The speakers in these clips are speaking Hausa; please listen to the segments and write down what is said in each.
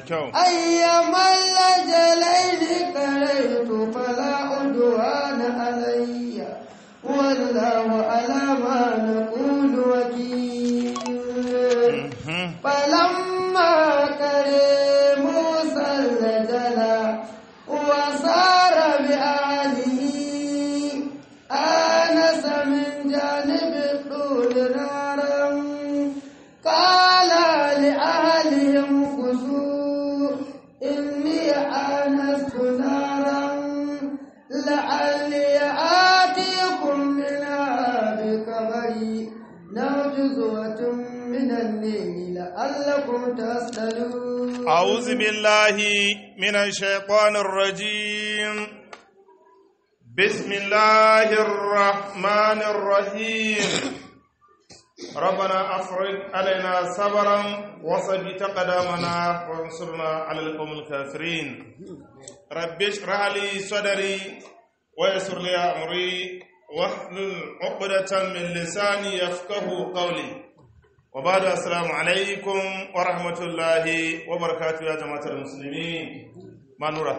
kyau أيما الأجلين قريت فلا عدوان علي والله على ما نقول وكيل فلما كرم موسى الجل وصار بأهله آنس من جانب الطول نارا قال لأهلهم خذوا إني آنست نارا لعلي آتيكم منها بخبر أو جزوة من الليل لعلكم تصطلون أعوذ بالله من الشيطان الرجيم بسم الله الرحمن الرحيم ربنا أفرج علينا صبرا وثبت قدامنا وانصرنا على القوم الكافرين رب اشرح لي صدري ويسر لي أمري واحلل عقدة من لساني يفقه قولي وبعد السلام عليكم ورحمة الله وبركاته يا جماعة المسلمين ما نورا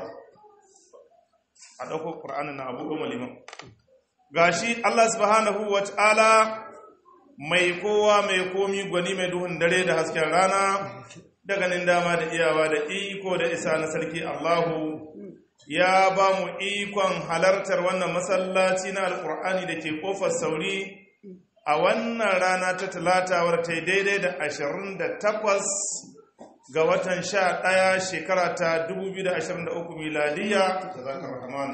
أدوكو قرآن أبو أم الإمام gashi Allah subhanahu wa ta'ala mai kowa mai komi gwani mai duhun dare da hasken rana da ganin dama da iyawa da iko da isa na sarki Allahu ya ba mu ikon halartar wannan masallaci na alkur'ani da ke kofar sauri a wannan rana ta talata wadda ta yi daidai da ashirin da takwas ga watan sha ɗaya shekara ta 2023 miladiya ta zakar rahman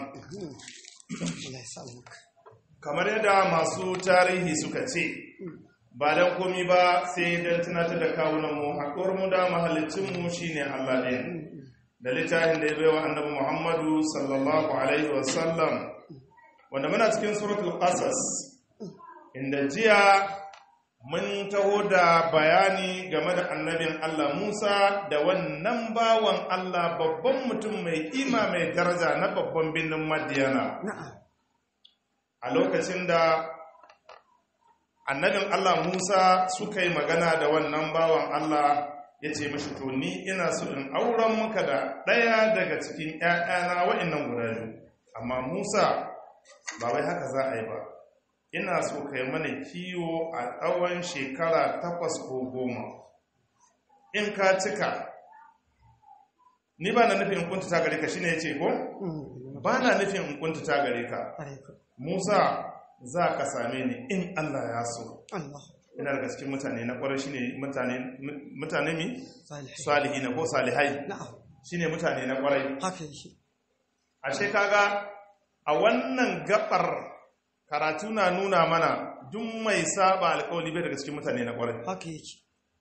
kamar yadda masu tarihi suka ce ba don komi ba sai don tunatar da kawunanmu haƙuwar mu da mahalicinmu shine allah ɗaya da littafin da ya baiwa annabi muhammadu sallallahu alaihi wasallam wanda muna cikin suratul qasas inda jiya mun taho da bayani game da annabin Allah Musa da wannan bawan Allah babban mutum mai kima mai daraja na babban birnin Madiyana a lokacin da annabin Allah Musa suka yi magana da wannan bawan Allah ya ce mashi to ni ina so in auren muka da ɗaya daga cikin ‘ya'yana wa'innan guda biyu amma Musa ba wai haka za a yi ba ina so kai mana kiwo a tsawon shekara takwas ko goma in ka cika ni ba na nufin in kuntuta gare ka shine ya ce ko ba na nufin in kuntuta gare ka musa za ka same ni in allah ya so ina daga cikin mutane na kwarar shine mutane mutane mi salihi na ko salihai shine mutane na kwarai ashe kaga a wannan gabar karatu na nuna mana duk mai saba alkawali bai daga cikin mutane na kwarai haka yake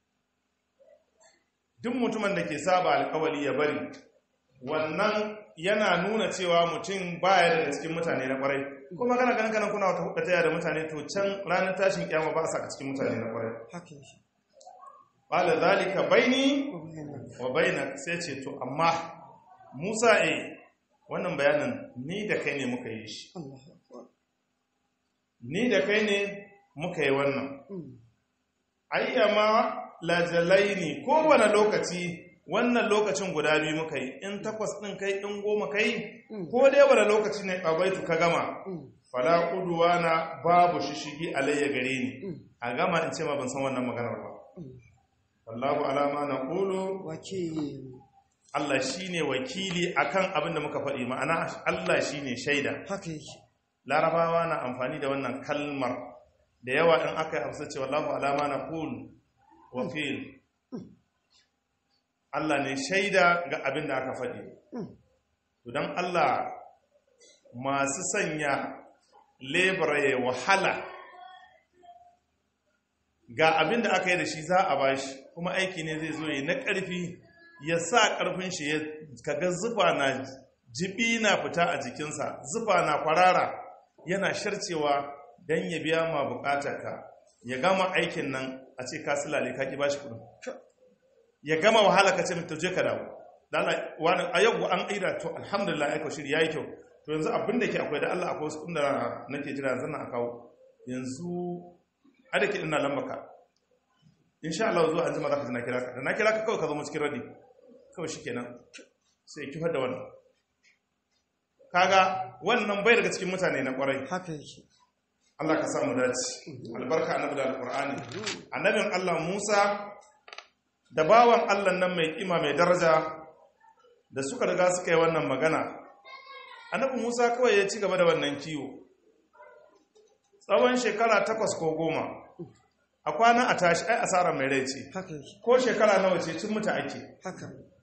duk mutumin da ke saba alkawali ya bari wannan yana nuna cewa mutum baya daga cikin mutane na kwarai kuma kana ganin kanan kuna wata hukata da mutane to can ranar tashin kyama ba a saka cikin mutane na kwarai haka yake qala zalika baini wa bainak sai ce to amma Musa eh wannan bayanin ni da kai ne muka yi shi Allahu akbar ni da kai ne muka yi wannan ayyama lajalaini kowane lokaci wannan lokacin guda biyu muka yi in takwas ɗin kai in goma kai ko dai wani lokaci ne ƙabaitu ka gama fala kuduwa na babu shishigi alayya gare ni a gama in ce ma ban san wannan maganar ba wallahu alama na ƙulu wakili Allah shine wakili akan abin da muka faɗi ma'ana Allah shine shaida haka yake larabawa na amfani da wannan kalmar da yawa in aka yi amsa cewa Allahu alama na kul wakil Allah ne shaida ga abin da aka faɗi don Allah masu sanya lebura ya wahala ga abin da aka yi da shi za a bashi kuma aiki ne zai zo yi na ƙarfi ya sa ƙarfin shi ya kaga zufa na jibi na fita a jikinsa zufa na kwarara yana sharcewa don ya biya ma bukatarka ya gama aikin nan a ce ka silale ka ki bashi kudin ya gama wahala ka ce mai tauje ka dawo dala wani a yau an aida to alhamdulillah aiko shiri yayi kyau to yanzu abin da ke akwai da Allah akwai wasu inda nake jira yanzu na kawo yanzu ada ke ina lambaka insha Allah zuwa an jima za ka ji na kira ka da na kira ka kawai ka zo mu cikin radi kawai shi kenan sai ya kifar da wannan kaga wannan bai daga cikin mutane na kwarai haka yake Allah ka samu dace albarka annabi da alqur'ani annabin Allah Musa da bawan Allah nan mai kima mai daraja da suka riga suka yi wannan magana annabi Musa kawai ya ci gaba da wannan kiwo tsawon shekara takwas ko goma a kwana a tashi ai asara mai rai ce haka yake ko shekara nawa ce cin muta ake haka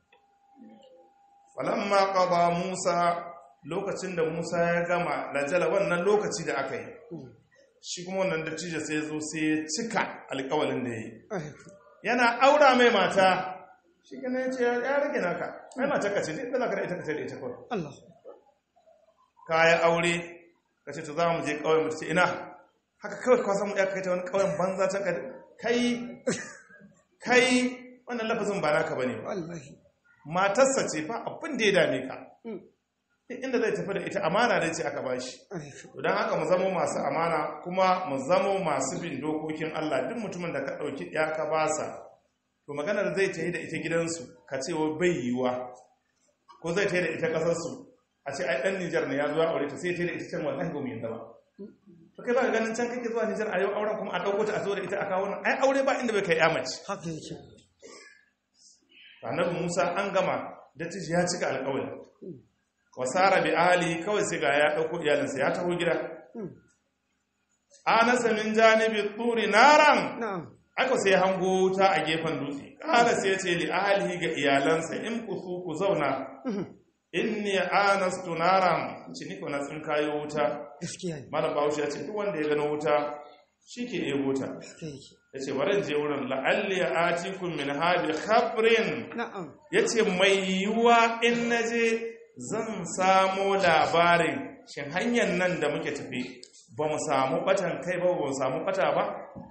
falamma qada Musa lokacin da Musa ya gama lajala wannan lokaci da aka yi shi kuma wannan dattijo sai ya zo sai ya cika alƙawalin da ya yi yana aura mai mata shi gane ya ce ya rage naka ai mata ka ce dai da ka da ita ka ce da ita kawai Allah ka yi aure ka ce to za mu je ƙauyen mu ta ce ina haka kawai ka samu ya kai ta wani ƙauyen banza can ka kai kai wannan lafazin ba naka bane ba wallahi matarsa ce fa abin da ya dame ka Mm. duk inda zai tafi da ita amana dai ce aka bashi aiki don haka mu zamo masu amana kuma mu zamo masu bin dokokin Allah duk mutumin da ka ɗauki ya ka basa to maganar zai ta yi da ita gidansu ka ce wa bai yiwa ko zai ta yi da ita ƙasarsu a ce ai ɗan Nijar ne ya zuwa aure ta sai ta yi da ita can wallahi ba mu yadda ba to kai ba ka ganin can kake zuwa Nijar a yau auren kuma a ɗauko ta a zo da ita a kawo nan ai aure ba inda bai kai ya mace haka yake annabi Musa an gama dattijo ya cika alƙawari wasara bi ali kawai sai ga ya dauko iyalinsa ya taho gida anasa min janibi turi naran na'am aka sai hango wuta a gefen dutse kala sai ya ce li ahlihi ga iyalansa in ku su ku zauna inni anastu naran ci ni ko na tsin kayo wuta gaskiya ne malam bahaushe ya ce duk wanda ya gano wuta shi ke ɗebo ta haka yake ya ce bari in je wurin la'alli atikum min habi khabrin na'am ya ce mai yiwuwa in na je zan samo labarin shin hanyar nan da muke tafi ba mu samu batan kai ba ba mu samu bata ba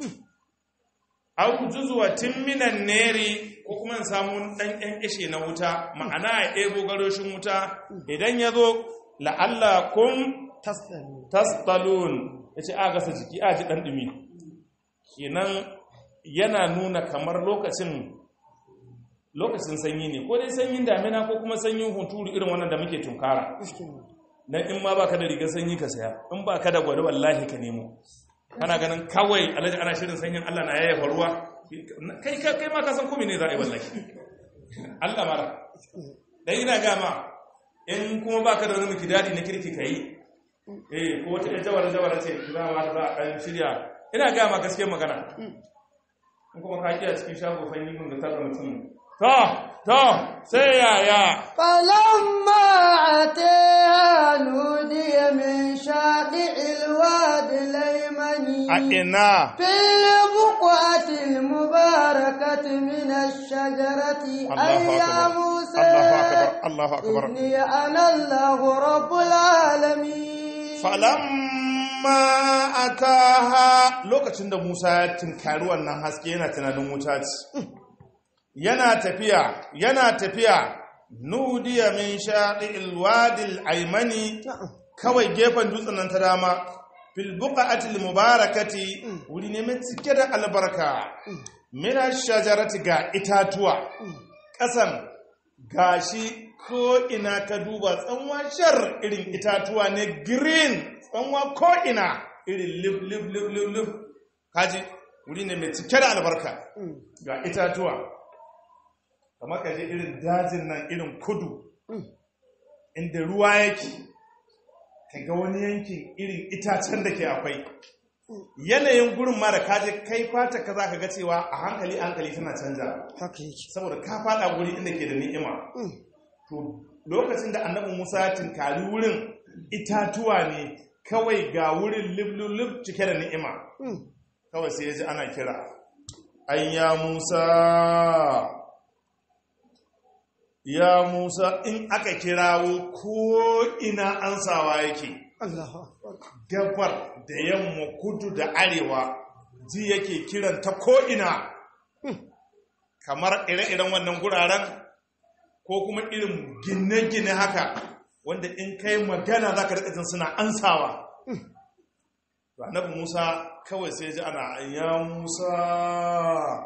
au juzuwa minan neri ko kuma in samu ɗan ɗan ishe na wuta ma'ana ya ɗebo garoshin wuta idan ya zo la'alla kun tasdani tasdalun ya ce a gasa jiki a ji ɗan ɗumi kenan yana nuna kamar lokacin lokacin sanyi ne ko dai sanyin damina ko kuma sanyin hunturu irin wannan da muke tunkara gaskiya ne dan in ma baka da rigar sanyi ka saya in baka da gwada wallahi ka nemo kana ganin kawai alhaji ana shirin sanyin Allah na yayyafa ruwa kai kai kai ma ka san komai ne za a yi wallahi Allah mara dan ina ga ma in kuma baka da wani mikidadi na kirki kai eh ko wata ɗan jawara jawara ce za ma za a ɗan shirya ina ga ma gaskiyar magana in kuma ka kiya cikin shago fanyi mun da tarra mutum to to sai yaya فلما أتيها نودي من شاطئ الوادي الأيمن a ina في البقعة المباركة من الشجرة أي الله يا أكبر موسى الله أكبر الله أكبر إني أنا الله رب العالمين falamma ataha lokacin da Musa ya tinkari wannan haske yana tunanin wuta ce yana tafiya yana tafiya nudiya min shaɗi'il wadil aimani kawai gefen dutsen nan ta dama fil buqa'atil mubarakati wuri ne mai cike da albarka min shajarati ga itatuwa ƙasan gashi ko ina ka duba tsanwa shar irin itatuwa ne green tsanwa ko ina irin lif lif lif lif lif kaji wuri ne mai cike da albarka ga itatuwa kamar kaje irin dajin nan irin kudu inda ruwa yake ka ga wani yankin irin itacen da ke akwai yanayin gurin ma da kaje kai fata ka za ka ga cewa a hankali a hankali tana canja haka yake saboda ka fada guri inda ke da ni'ima to lokacin da annabi Musa ya tinkari wurin itatuwa ne kawai ga wurin liblulub cike da ni'ima kawai sai ya ji ana kira an ya Musa ya Musa in aka kirawo ko ina ansawa yake Allahu Akbar gabar da yamma kudu da arewa ji yake kiran ta ko'ina kamar ire-iren wannan guraren ko kuma irin gine-gine haka wanda in kai magana za ka jin suna ansawa annabi musa kawai sai ji ana ya musa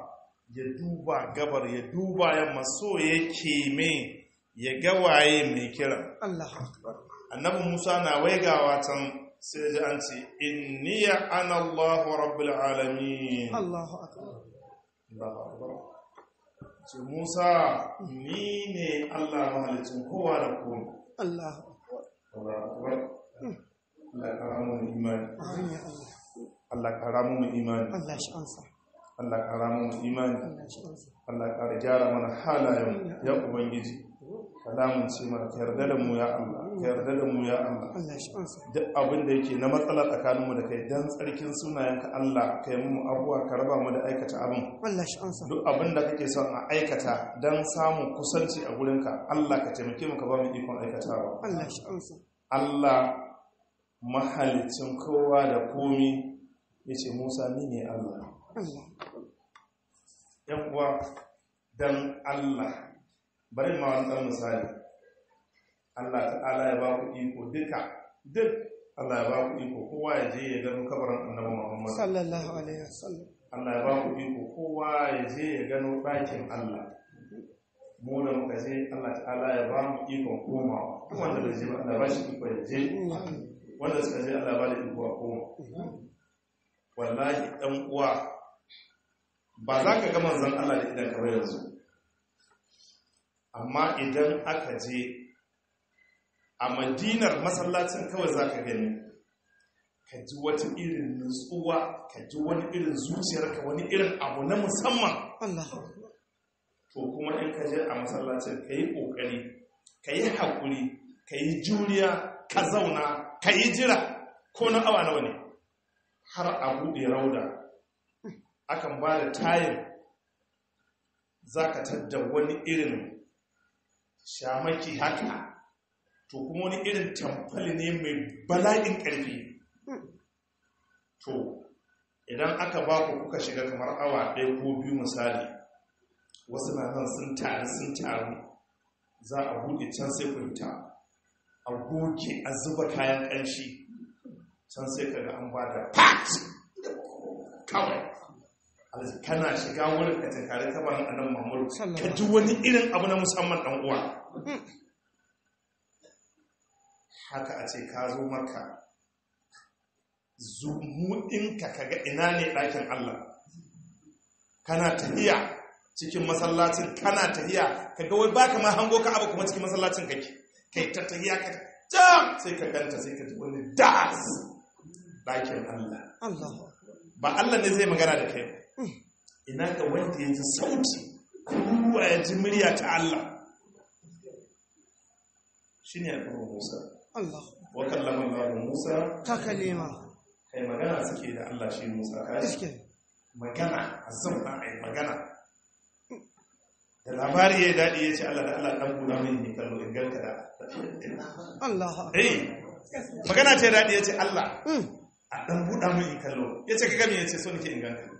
ya duba gabar ya duba yamma so yake me ya ga waye mai kira Allahu akbar annabi musa na waigawa can sai ji an ce inniya ana allahu rabbul alamin Allahu akbar Allahu akbar. ce musa ni ne allah mahalicin kowa da kowa Allahu akbar Allahu akbar. Allah kara mu imani amin ya Allah Allah kara mu imani Allah shi ansa Allah kara mu imani Allah shi ansa Allah kara gyara mana halayen ya ubangiji kalamun ce mana ka yarda da mu ya Allah ka yarda da mu ya Allah Allah shi ansa duk abin da yake na matsala tsakaninmu da kai dan tsarkin sunayenka Allah ka yi mu abuwa ka raba mu da aikata abin Allah shi ansa duk abin da kake son a aikata dan samun kusanci a gurinka Allah ka taimake mu ka ba mu ikon aikatawa Allah shi ansa Allah mahalicin kowa da komi ya ce Musa ni ne Allah Allah ‘yan uwa don Allah bari ma wani ɗan misali Allah ta'ala ya ba ku iko duka duk Allah ya ba ku iko kowa ya je ya gano kabarin annabi Muhammad sallallahu alaihi wasallam Allah ya ba ku iko kowa ya je ya gano ɗakin Allah mu da muka je Allah ta'ala ya ba mu ikon komawa duk wanda da je ba Allah ba shi iko ya je wanda suka je Allah ba da iko a koma wallahi ɗan uwa ba za ka ga manzon Allah da idan ka yanzu amma idan aka je a madinar masallacin kawai za ka gani ka ji wata irin nutsuwa ka ji wani irin zuciyarka wani irin abu na musamman Allahu akbar to kuma in ka je a masallacin ka yi ƙoƙari ka yi haƙuri ka yi juriya ka zauna ka yi jira ko na awa nawa ne har a buɗe rauda akan ba da tayin za ka tadda wani irin shamaki haka to kuma wani irin tamfali ne mai bala'in ƙarfi to idan aka ba ku kuka shiga kamar awa ɗaya ko biyu misali wasu na nan sun taru sun taru za a buɗe can sai ku fita a goge a zuba kayan ƙanshi can sai ka ga an ba da pat kawai Alhaji, kana shiga wurin ka tankari kabarin annan mamuru ka ji wani irin abu na musamman ɗan uwa haka a ce ka zo maka zumuɗinka kaga ina ne ɗakin Allah kana tafiya cikin masallacin kana tafiya kaga wai baka ma hango ka abu kuma cikin masallacin kake kai ta tafiya ka jam sai ka ganta sai ka ji wani das ɗakin Allah Allahu ba Allah ne zai magana da kai ba. ina ga wanda ya ji sauti ruwa ya ji murya ta Allah shi ne alƙawar Musa Allah wa kallama Allah Musa ta kalima kai magana suke da Allah shi Musa ka ji iske magana a zauna a yi magana da labari ya daɗi ya ce Allah da Allah ɗan buɗa mai ne kallo in ganka da Allahu akbar eh magana ce daɗi ya ce Allah Mm. a ɗan buɗa mai in kallo ya ce ka gami ya ce so nake in ganka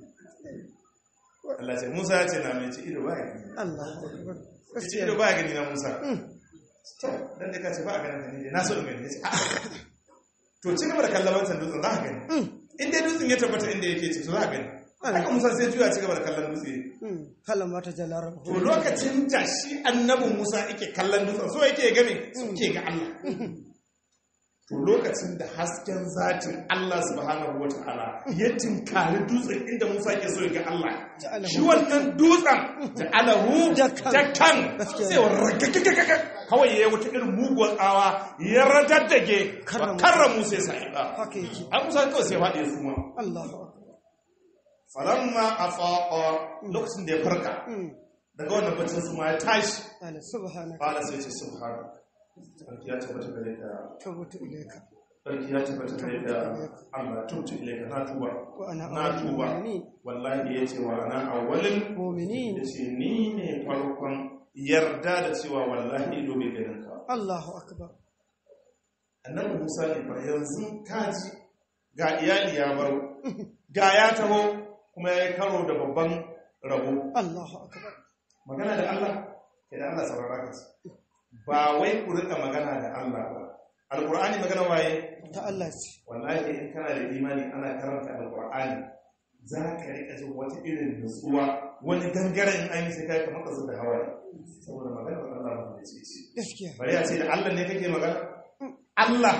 Allah ce Musa ya ce na mai ce ido ba ya gani Allahu akbar ya ce gaskiya ido ba ya gani na Musa Mm. to dan da ka ce ba a ganin ka ne na so in gani ya ce a'a to ci gaba da kallon wancan dutsen za ka gani Mm. in dai dutsen ya tabbata inda yake ce to za ka gani haka Musa sai juya ci gaba da kallon dutse Mm. kallon mata jalar to lokacin da shi annabin Musa yake kallon dutsen so yake game so ke ga Allah to lokacin da hasken zatin Allah subhanahu wata'ala ya tinkari dutsen inda Musa ke so ya ga Allah Ja'alahu shi wannan dutsen da alahu Dakkan. dakkan Gaskiya. sai ragagagagaga kawai ya yi wata irin muguwar tsawa ya radaddage Karra karra Musa ya sa'iba haka yake an Musa kawai sai ya faɗi ya suma Allahu akbar falamma afaqa lokacin da ya farka Mm. daga wannan bacin suma ya tashi ala subhanaka Ƙala sai ce subhana sarki ya tabbata gare ka tawbatu ilayka sarki ya tabbata gare ka Allah tubtu ilaika na tuba wa ana na awwalul tuba mu'minin wallahi yace wa ana awwalin mu'minin yace ni ne farkon yarda da cewa wallahi ido bai ganin ka Allahu akbar annabi Musa ne fa yanzu kaji ga iyali ya baro ga ya taho kuma ya yi karo da babban rabo Allahu akbar magana da Allah ke da Allah saurara ka ba wai ku rika magana da Allah ba alqur'ani magana waye ta Allah ce wallahi in kana da imani ana karanta alqur'ani za ka rika jin wata irin nutsuwa wani gangaren in an yi sai kai kamar ka da hawaye saboda magana Allah ba ce ce gaskiya bari a ce da Allah ne kake magana Allah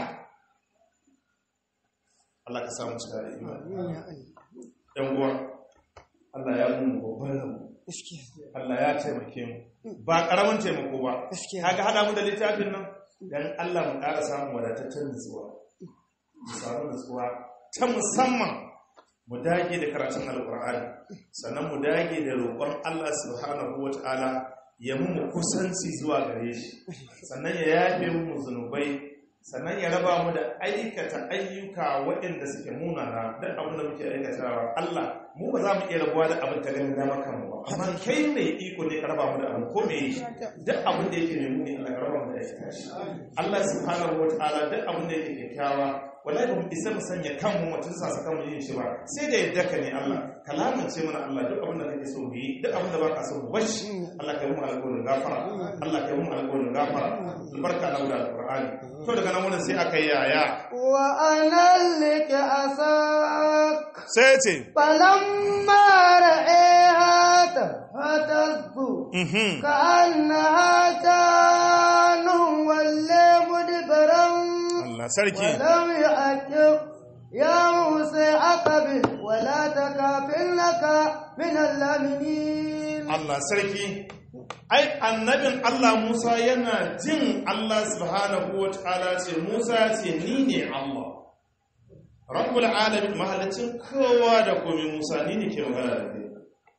Allah ka samu cika da imani amin ya Allah yan uwa Allah ya nuna babban rabu gaskiya Allah ya taimake mu ba karamin taimako ba gaskiya kaga hada mu da littafin nan dan Allah mu ƙara samun wadataccen nutsuwa mu samu nutsuwa ta musamman mu dage da karatun alkur'ani sannan mu dage da roƙon Allah subhanahu wata'ala ya mu kusanci zuwa gare shi sannan ya yafe mu zunubai sannan ya raba mu da aikata ayyuka waɗanda suke munana duk abin da muke aikatawa Allah mu ba za mu iya rabuwa da abin ta ganin dama kanmu ba amma kai mai iko ne ka raba mu da abin ko me yi duk abin da yake mai muni Allah ka raba mu da aikata shi Allah subhanahu wata'ala duk abin da yake kyakkyawa wallahi ba mu isa mu sanya kanmu mu tunsa sa kanmu yin shi ba sai da yadda ka ne Allah ka lamunce mana Allah duk abin da kake so mu yi duk abin da baka so mu bashi Allah ka yi mu alƙawarin gafara Allah ka yi mu alƙawarin gafara albarka na da alƙur'ani to daga nan wurin sai aka yi yaya وأنا لك أساك sai ce فلما رأيها تهتز mhm كأنها جان ولا مدبرا Allah sarki ولم يعقب يا موسى أقبل ولا تكافنك من اللامنين Allah sarki ai annabin Allah Musa yana jin Allah subhanahu wa ta'ala ce Musa ce ni ne Allah rabbul alamin mahallacin kowa da komai Musa ni ne ke magana da kai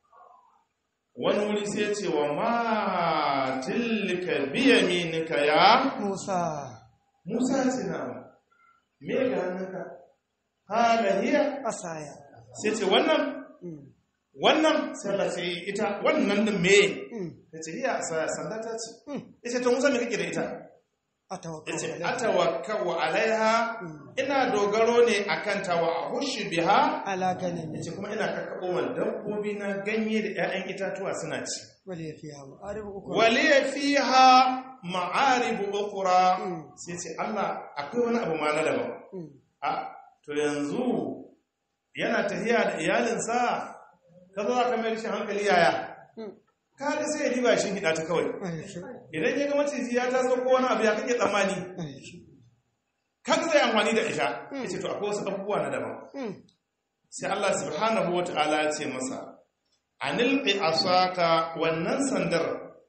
wani wuri sai ya ce wa ma tilka biyaminika ya موسى Musa ce na me ga hannunka hala hiya أسايا sai ce wannan wannan sallah sai ita wannan din me ta ce hiya sa- sanda ta ce ita ta musa me kake da ita أتوكل yace عليك. atawakkau alaiha ina dogaro ne akan ta wa hushi biha على غنم yace kuma ina kakkabo man dabbobi na ganye da 'ya'yan itatuwa suna ci ولي فيها مآرب أخرى waliya fiha ma'arib ukhra Mm. sai ce Allah akwai wani abu ma na daban Mm. a to yanzu yana tafiya da iyalinsa ka zo ka mai shi hankali yaya Mm. kaga sai ya diba shi hida ta kawai أيش idan ya ga maciji ya taso ko wani abu ya kake tsammani أيش kaga zai amfani da ita yace to akwai wasu abubuwa na daban Mm. sai Allah subhanahu wataala ya ce masa anilqi asaka wannan sandar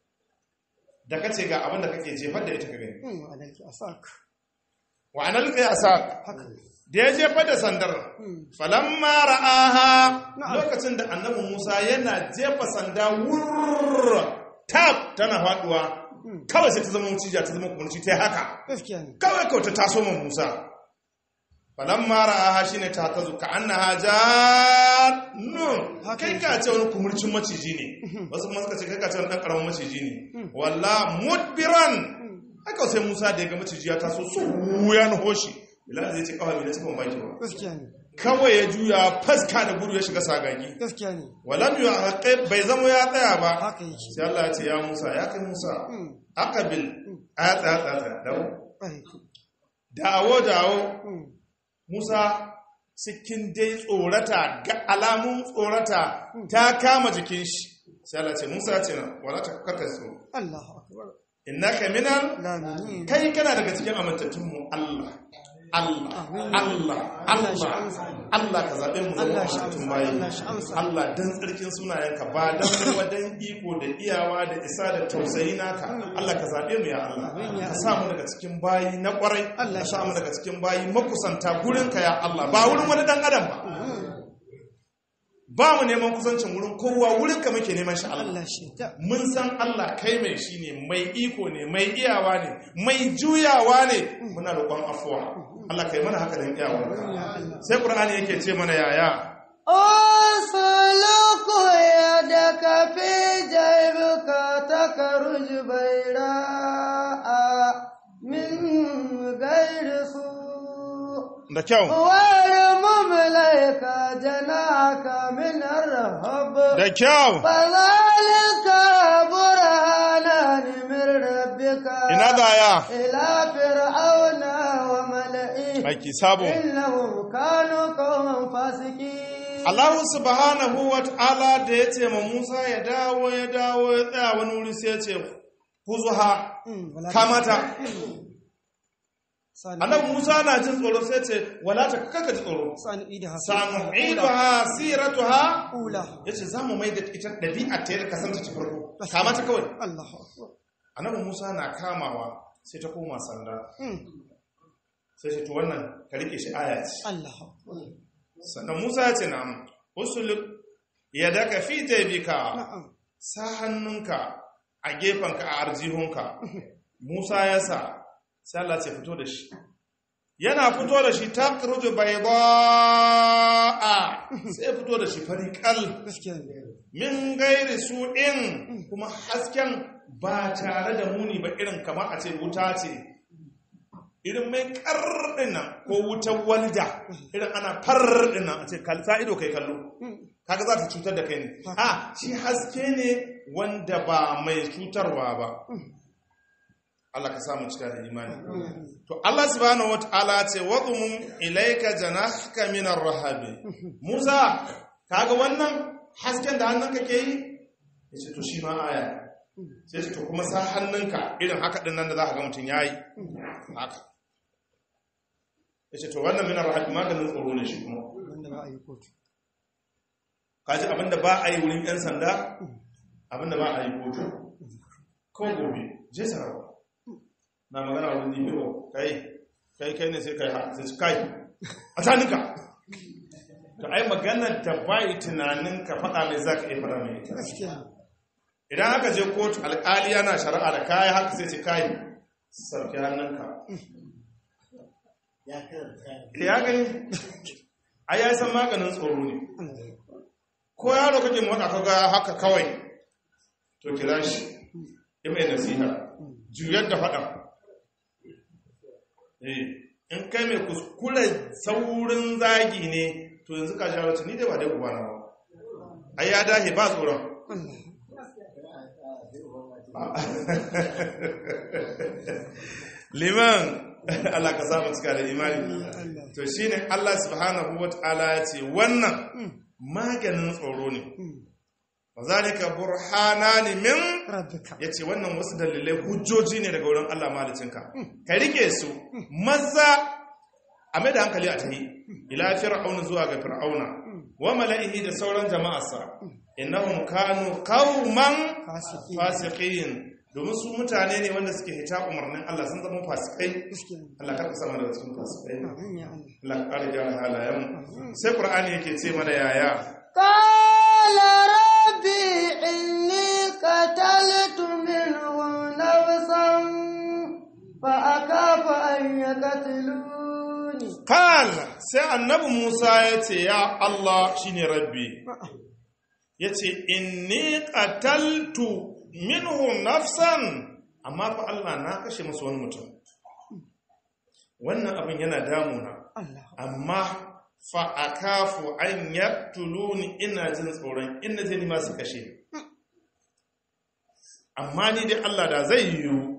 da kace ga abin da kake jefar da ita ka gani Mm. عليك أساك wa anilqi asaka هكذا da ya jefar da sandar Mm. falamma ra'aha Na'am. lokacin da annabi Musa yana jefa sanda wurr tab tana faduwa Mm. kawai sai ta zama mucija ta zama kumurci ta yi haka gaskiya ne kawai kawai ta taso man Musa falamma ra'aha shine ta tazu ka annaha jannun Haka kai yake. ka ce wani kumurcin maciji ne wasu kuma suka ce kai ka ce wani dan karamin maciji ne walla mudbiran haka sai Musa da ya ga maciji ya taso su ya nuho shi bilal zai ce kawai bai cikin mamaki ba gaskiya ne kawai ya juya faska da gudu ya shiga sagagi gaskiya ne walam yu aqib bai zama ya tsaya ba haka yake sai Allah ya ce ya Musa ya kai Musa Mm. aqbil aya tsaya tsaya tsaya dawo Ƙwarai. dawo dawo Mm. Musa cikin dai tsorata ga alamun tsorata ta kama jikin shi sai Allah ya ce Musa ya ce na wala ta karka tsoro Allahu akbar innaka minal lamini kai kana daga cikin amintattun mu Allah Allah Amin. Allah Allah shi Allah amsa. Allah ka zaɓe mu zama Allah shi amintattun amsa. bayi Allah shi amsa. Allah dan tsarkin sunayenka ba dan kuma dan iko da iyawa da isa da tausayi naka Allah ka zaɓe mu ya Allah Amin, ya ka sa mu daga cikin bayi na kwarai Allah ka shi sa mu daga cikin bayi makusanta gurinka ya Allah ba wurin wani dan adam ba ba mu neman kusancin wurin kowa wurinka muke neman shi Allah Allah shi ta mun san Allah kai mai shi ne mai iko ne mai iyawa ne mai juyawa ne muna roƙon afuwa Allah kai mana haka dan iyawa sai Qur'ani yake ce mana yaya أسلك يدك في جيبك تخرج بيراء من غير سوء da kyau وارمم لك جناحك من الرهب da kyau فذلك برهانان من ربك ina da ya إلى فرعون وملئه aiki sabo إنهم كانوا قوما فاسقين Allah subhanahu wa ta'ala da ya ce ma Musa ya dawo ya dawo ya tsaya wani wuri sai ya ce huzuha kamata annabi Musa na jin tsoro sai ya ce wala ta kaka ji tsoro sanu idaha siratuha ula yace zamu mai da ita dabi'a ta yadda kasanta ta farko kamata kawai Allah annabi Musa na kamawa sai ta koma sanda sai ce to wannan ka rike shi aya ce Allah sannan Musa ya ce na'am usul yadaka fi jaybika na'am sa hannunka a gefenka a arjihunka Musa ya sa sai Allah ce fito da shi yana fito da shi ta kurju bai a sai fito da shi fariƙal gaskiya ne min gairi su in kuma hasken ba tare da muni ba irin kamar a ce wuta ce irin mai ƙarɗin nan ko wutar walda irin ana farɗin nan a ce kalta ido kai kallo kaga za ta cutar da kai ne a shi haske ne wanda ba mai cutarwa ba Allah ka samu cika da imani to Allah subhanahu wataala ce wadhum ilayka janahaka min ar-rahabi Musa kaga wannan hasken da hannunka ke yi yace to shi ma aya sai ce to kuma sa hannunka irin haka din nan da za ka ga mutun yayi haka yace to wannan min ar-rahabi maganin tsoro ne shi kuma wanda ba a yi kotu kaji abinda ba a yi wurin yan sanda abinda ba a yi kotu ko gobe je sarawa na magana wurin dpo kai kai kai ne sai kai ha sai kai a tanika to ai magana da bai tunanin ka faɗa mai za ka iya faɗa mai ita gaskiya idan aka je kotu alƙali yana shari'a da kayi haka sai ce kai sauke hannunka ya gani ai ya san maganin tsoro ne ko yaro kake motsa ka ga haka kawai to kira shi yi mai nasiha juyar da faɗa Eh, in kai mai kuskure saurin zagi ne to yanzu ka sha wacce ni dai ba dai uba na ba ai ya dahe ba tsoron liman Allah ka samu cika da imani to shine Allah subhanahu wataala ya ce wannan maganin tsoro ne wazalika burhanani min rabbika yace wannan wasu dalilai hujjoji ne daga wurin Allah malicinka ka rike su maza a mai da hankali a tahi ila fir'auna zuwa ga fir'auna wa mala'ihi da sauran jama'arsa innahum kanu qauman fasiki fasiqin domin su mutane ne wanda suke hita umarnin Allah sun zama fasikai gaskiya ne Allah ka sama daga cikin fasikai amin ya Allah Allah ka ƙara gyara halayen sai Qur'ani yake ce mana yaya قال ربي إني قتلت منهم نفسا فأخاف أن يقتلوني Kal sai annabi Musa ya ce, Ya Allah shi ne rabbi, ya ce, Inni ƙataltu minhu nafsan, amma fa Allah na kashe masu wani mutum. Wannan abin yana damuna, Allah amma fa a kafu an yaktuluni ina jin tsoron ina zai nima su kashe. Amma ni dai Allah da zai yiwu,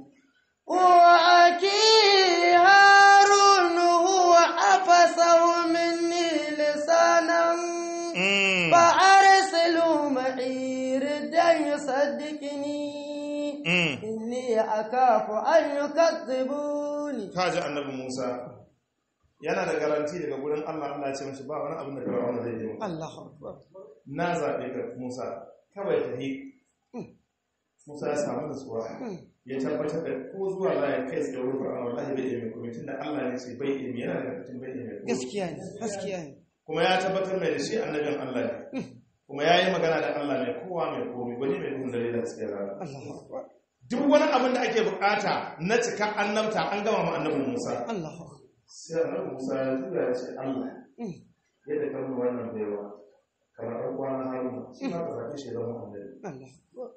وأخي هارون هو أفسه مني لسانا mm, فأرسله معي ردا يصدقني mm. إني أخاف أن يكذبوني kaji annabi Musa yana da garanti daga gurin Allah Allah ya ce mashi ba wani abin da Fir'auna zai yi maka. الله أكبر na zaɓe ka Musa kawai ta yi Musa ya samu nutsuwa ya tabbatar da ko zuwa za ya kai tsaye wurin Fir'auna wallahi bai iya mai komai tunda Allah ne ce bai iya yana da mutum bai iya mai komai gaskiya ne gaskiya ne kuma ya tabbatar mai da shi annabin Allah ne kuma ya yi magana da Allah mai kowa mai komai wani mai duhun dare da suke rana الله أكبر duk wani abin da ake bukata na cika annabta an gama ma annabin Musa الله أكبر sai annabi Musa ya tura ya ce Allah yadda ka nuna wannan baiwa kamar ɗan kwana haruna shi ma ka zaɓi shi zama annabi الله أكبر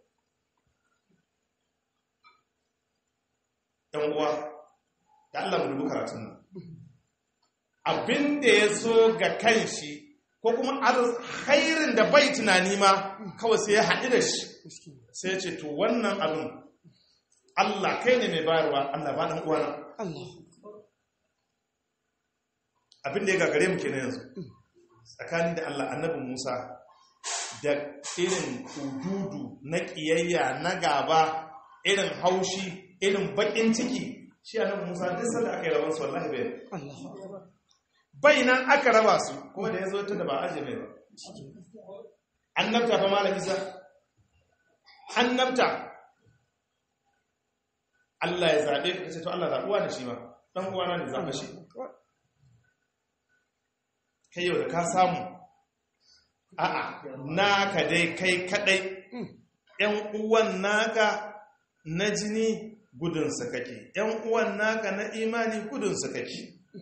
ɗan uwa da Allah mu dubi karatun nan abin da ya so ga kanshi ko kuma khairin da bai tunani ma kawai sai ya haɗu da shi مسكين sai ya ce to wannan abin Allah kai ne mai bayarwa Allah ba ɗan uwana الله abin da ya gagare mu kenan yanzu tsakani da Allah annabi Musa da irin kududu na ƙiyayya na gaba irin haushi irin baƙin ciki shi annabi Musa duk sanda aka yi rabon su wallahi bai bai nan aka raba su kuma da ya zo ta da ba aje mai ba annabta fa malam Isa annabta Allah ya zaɓe ka ce to Allah zaɓuwa da shi ba ɗan uwana ne zaɓa shi kai yau da ka samu a'a naka dai kai kadai yan uwan naka na jini gudunsa kake yan uwan naka na imani gudunsa kake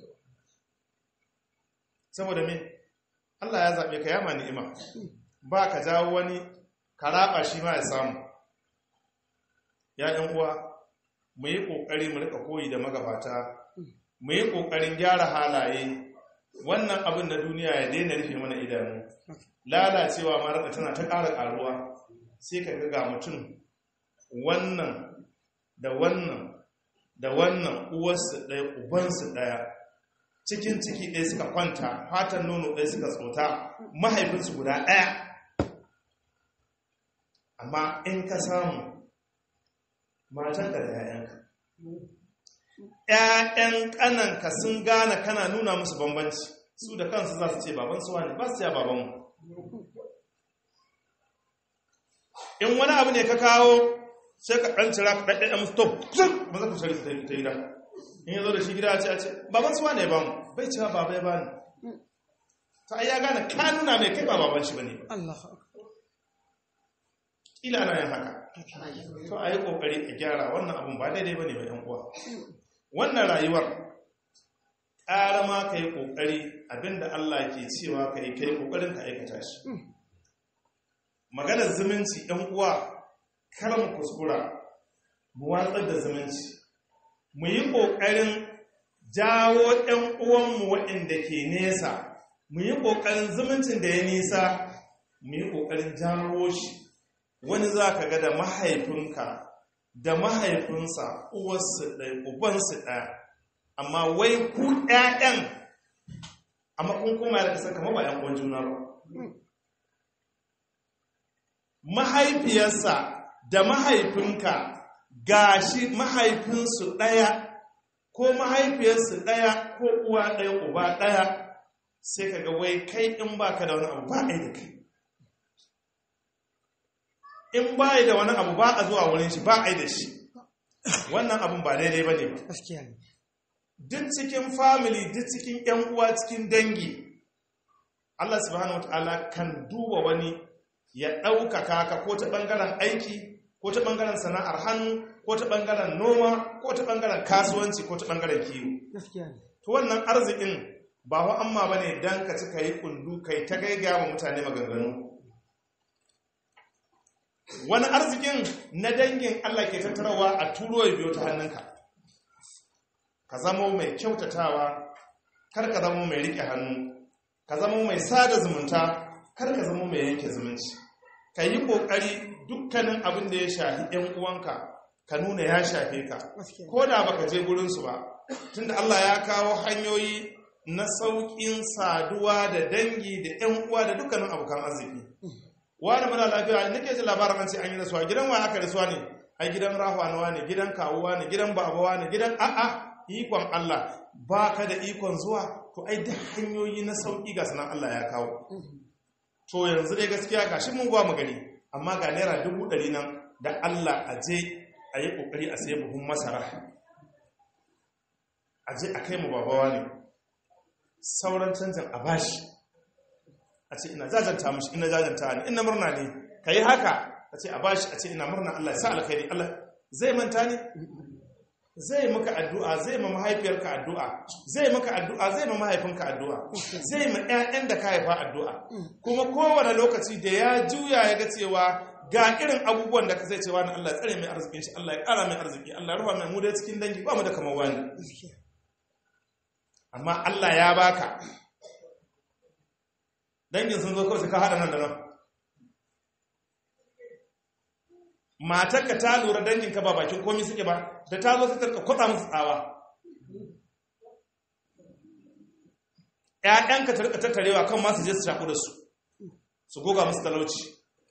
saboda me Allah ya zaɓe ka yama ni'ima ba ka jawo wani karaba shi ma ya samu ya ɗan uwa mu yi ƙoƙari mu rika koyi da magabata mu yi ƙoƙarin gyara halaye wannan abin na duniya ya daina rufe mana idanu lalacewa mara tana ta ƙara ƙaruwa sai ka ga mutum wannan da wannan da wannan uwarsu ɗaya ubansu ɗaya cikin ciki ɗaya suka kwanta fatan nono ɗaya suka tsota mahaifinsu guda ɗaya amma in ka samu matanka da 'ya'yanka ‘ya'yan ƙananka sun gane kana nuna musu bambanci su da kansu za su ce baban suwa ne ba su ya babanmu in wani abu ne ka kawo sai ka ɗan cira ka ɗaɗɗaɗa musu top ba za ku shari ta yi gida in ya zo da shi gida a ce a ce baban suwa ne ba mu bai cewa baba ya bani ta ya gane ka nuna mai kai ba baban shi ba ne ila ana yin haka to a yi ƙoƙari a gyara wannan abun ba daidai ba ne ba ‘yan uwa wannan rayuwar ƙara ma ka yi ƙoƙari abinda Allah ke cewa ka yi ka yi ƙoƙarin ka aikata shi maganar zumunci ‘yan uwa kar mu kuskura mu watsar da zumunci mu yi ƙoƙarin jawo ‘yan uwanmu waɗanda ke nesa mu yi ƙoƙarin zumuncin da ya nisa mu yi ƙoƙarin jawo shi wani za ka ga da mahaifinka da mahaifinsa uwarsu ɗaya ubansu ɗaya amma wai ku ‘ya'yan amma kun kuma da kasar kama ba ‘yan uwan juna ba mahaifiyarsa da mahaifinka gashi mahaifinsu ɗaya ko mahaifiyarsu ɗaya ko uwa ɗaya uba ɗaya sai ka ga wai kai in baka da wani abu ba ɗaya da kai in ba da wani abu ba a zuwa wurin shi ba a yi da shi wannan abun ba daidai ba ne ba duk cikin family duk cikin yan uwa cikin dangi Allah subhanahu wataala kan duba wani ya ɗaukaka ka ko ta ɓangaren aiki ko ta ɓangaren sana'ar hannu ko ta ɓangaren noma ko ta ɓangaren kasuwanci ko ta ɓangaren kiwo to wannan arzikin ba wa amma ba ne don ka ci ka yi kundu kai ta gaiga wa mutane maganganu wani arzikin na dangin Allah ke tattarawa a turo ya biyo ta hannunka ka zama mai kyautatawa kar ka zama mai riƙe hannu ka zama mai sada zumunta kar ka zama mai yanke zumunci ka yi ƙoƙari dukkanin abin da ya shafi ‘yan uwanka ka nuna ya shafe ka ko da baka je gurinsu ba tunda Allah ya kawo hanyoyi na sauƙin saduwa da dangi da ‘yan uwa da dukkanin abokan arziki wani muna lafiya nake ji labarin an ce an yi rasuwa gidan wa aka rasuwa ne a gidan rahuwa ne gidan kawuwa ne gidan babawa ne gidan a'a ikon Allah ba ka da ikon zuwa to ai da hanyoyi na sauƙi ga sanan Allah ya kawo to yanzu dai gaskiya ga shi mun gwa mu gani amma ga naira dubu ɗari nan da Allah a je a yi ƙoƙari a sai buhun masara a je a kai mu babawa ne sauran canjin a bashi a ce ina jajanta mashi ina jajanta ne ina murna ne ka yi haka a ce a bashi a ce ina murna Allah ya sa alkhairi Allah zai manta ne zai maka addu'a zai ma mahaifiyarka addu'a zai maka addu'a zai ma mahaifinka addu'a zai ma ƴaƴan da ka haifa addu'a kuma kowane lokaci da ya juya ya ga cewa ga irin abubuwan da ka zai cewa na Allah tsare mai arzikin shi Allah ya ƙara mai arziki Allah ya rufa mai mu da cikin dangi ba mu da kamar wani amma Allah ya baka dangin sun zo kawai su ka haɗa nan da nan matarka ta lura danginka ba bakin komi suke ba da ta zo su tarka kwatsa musu tsawa ƴaƴanka ta rika tattarewa kan ma su je su shaku da su su goga musu talauci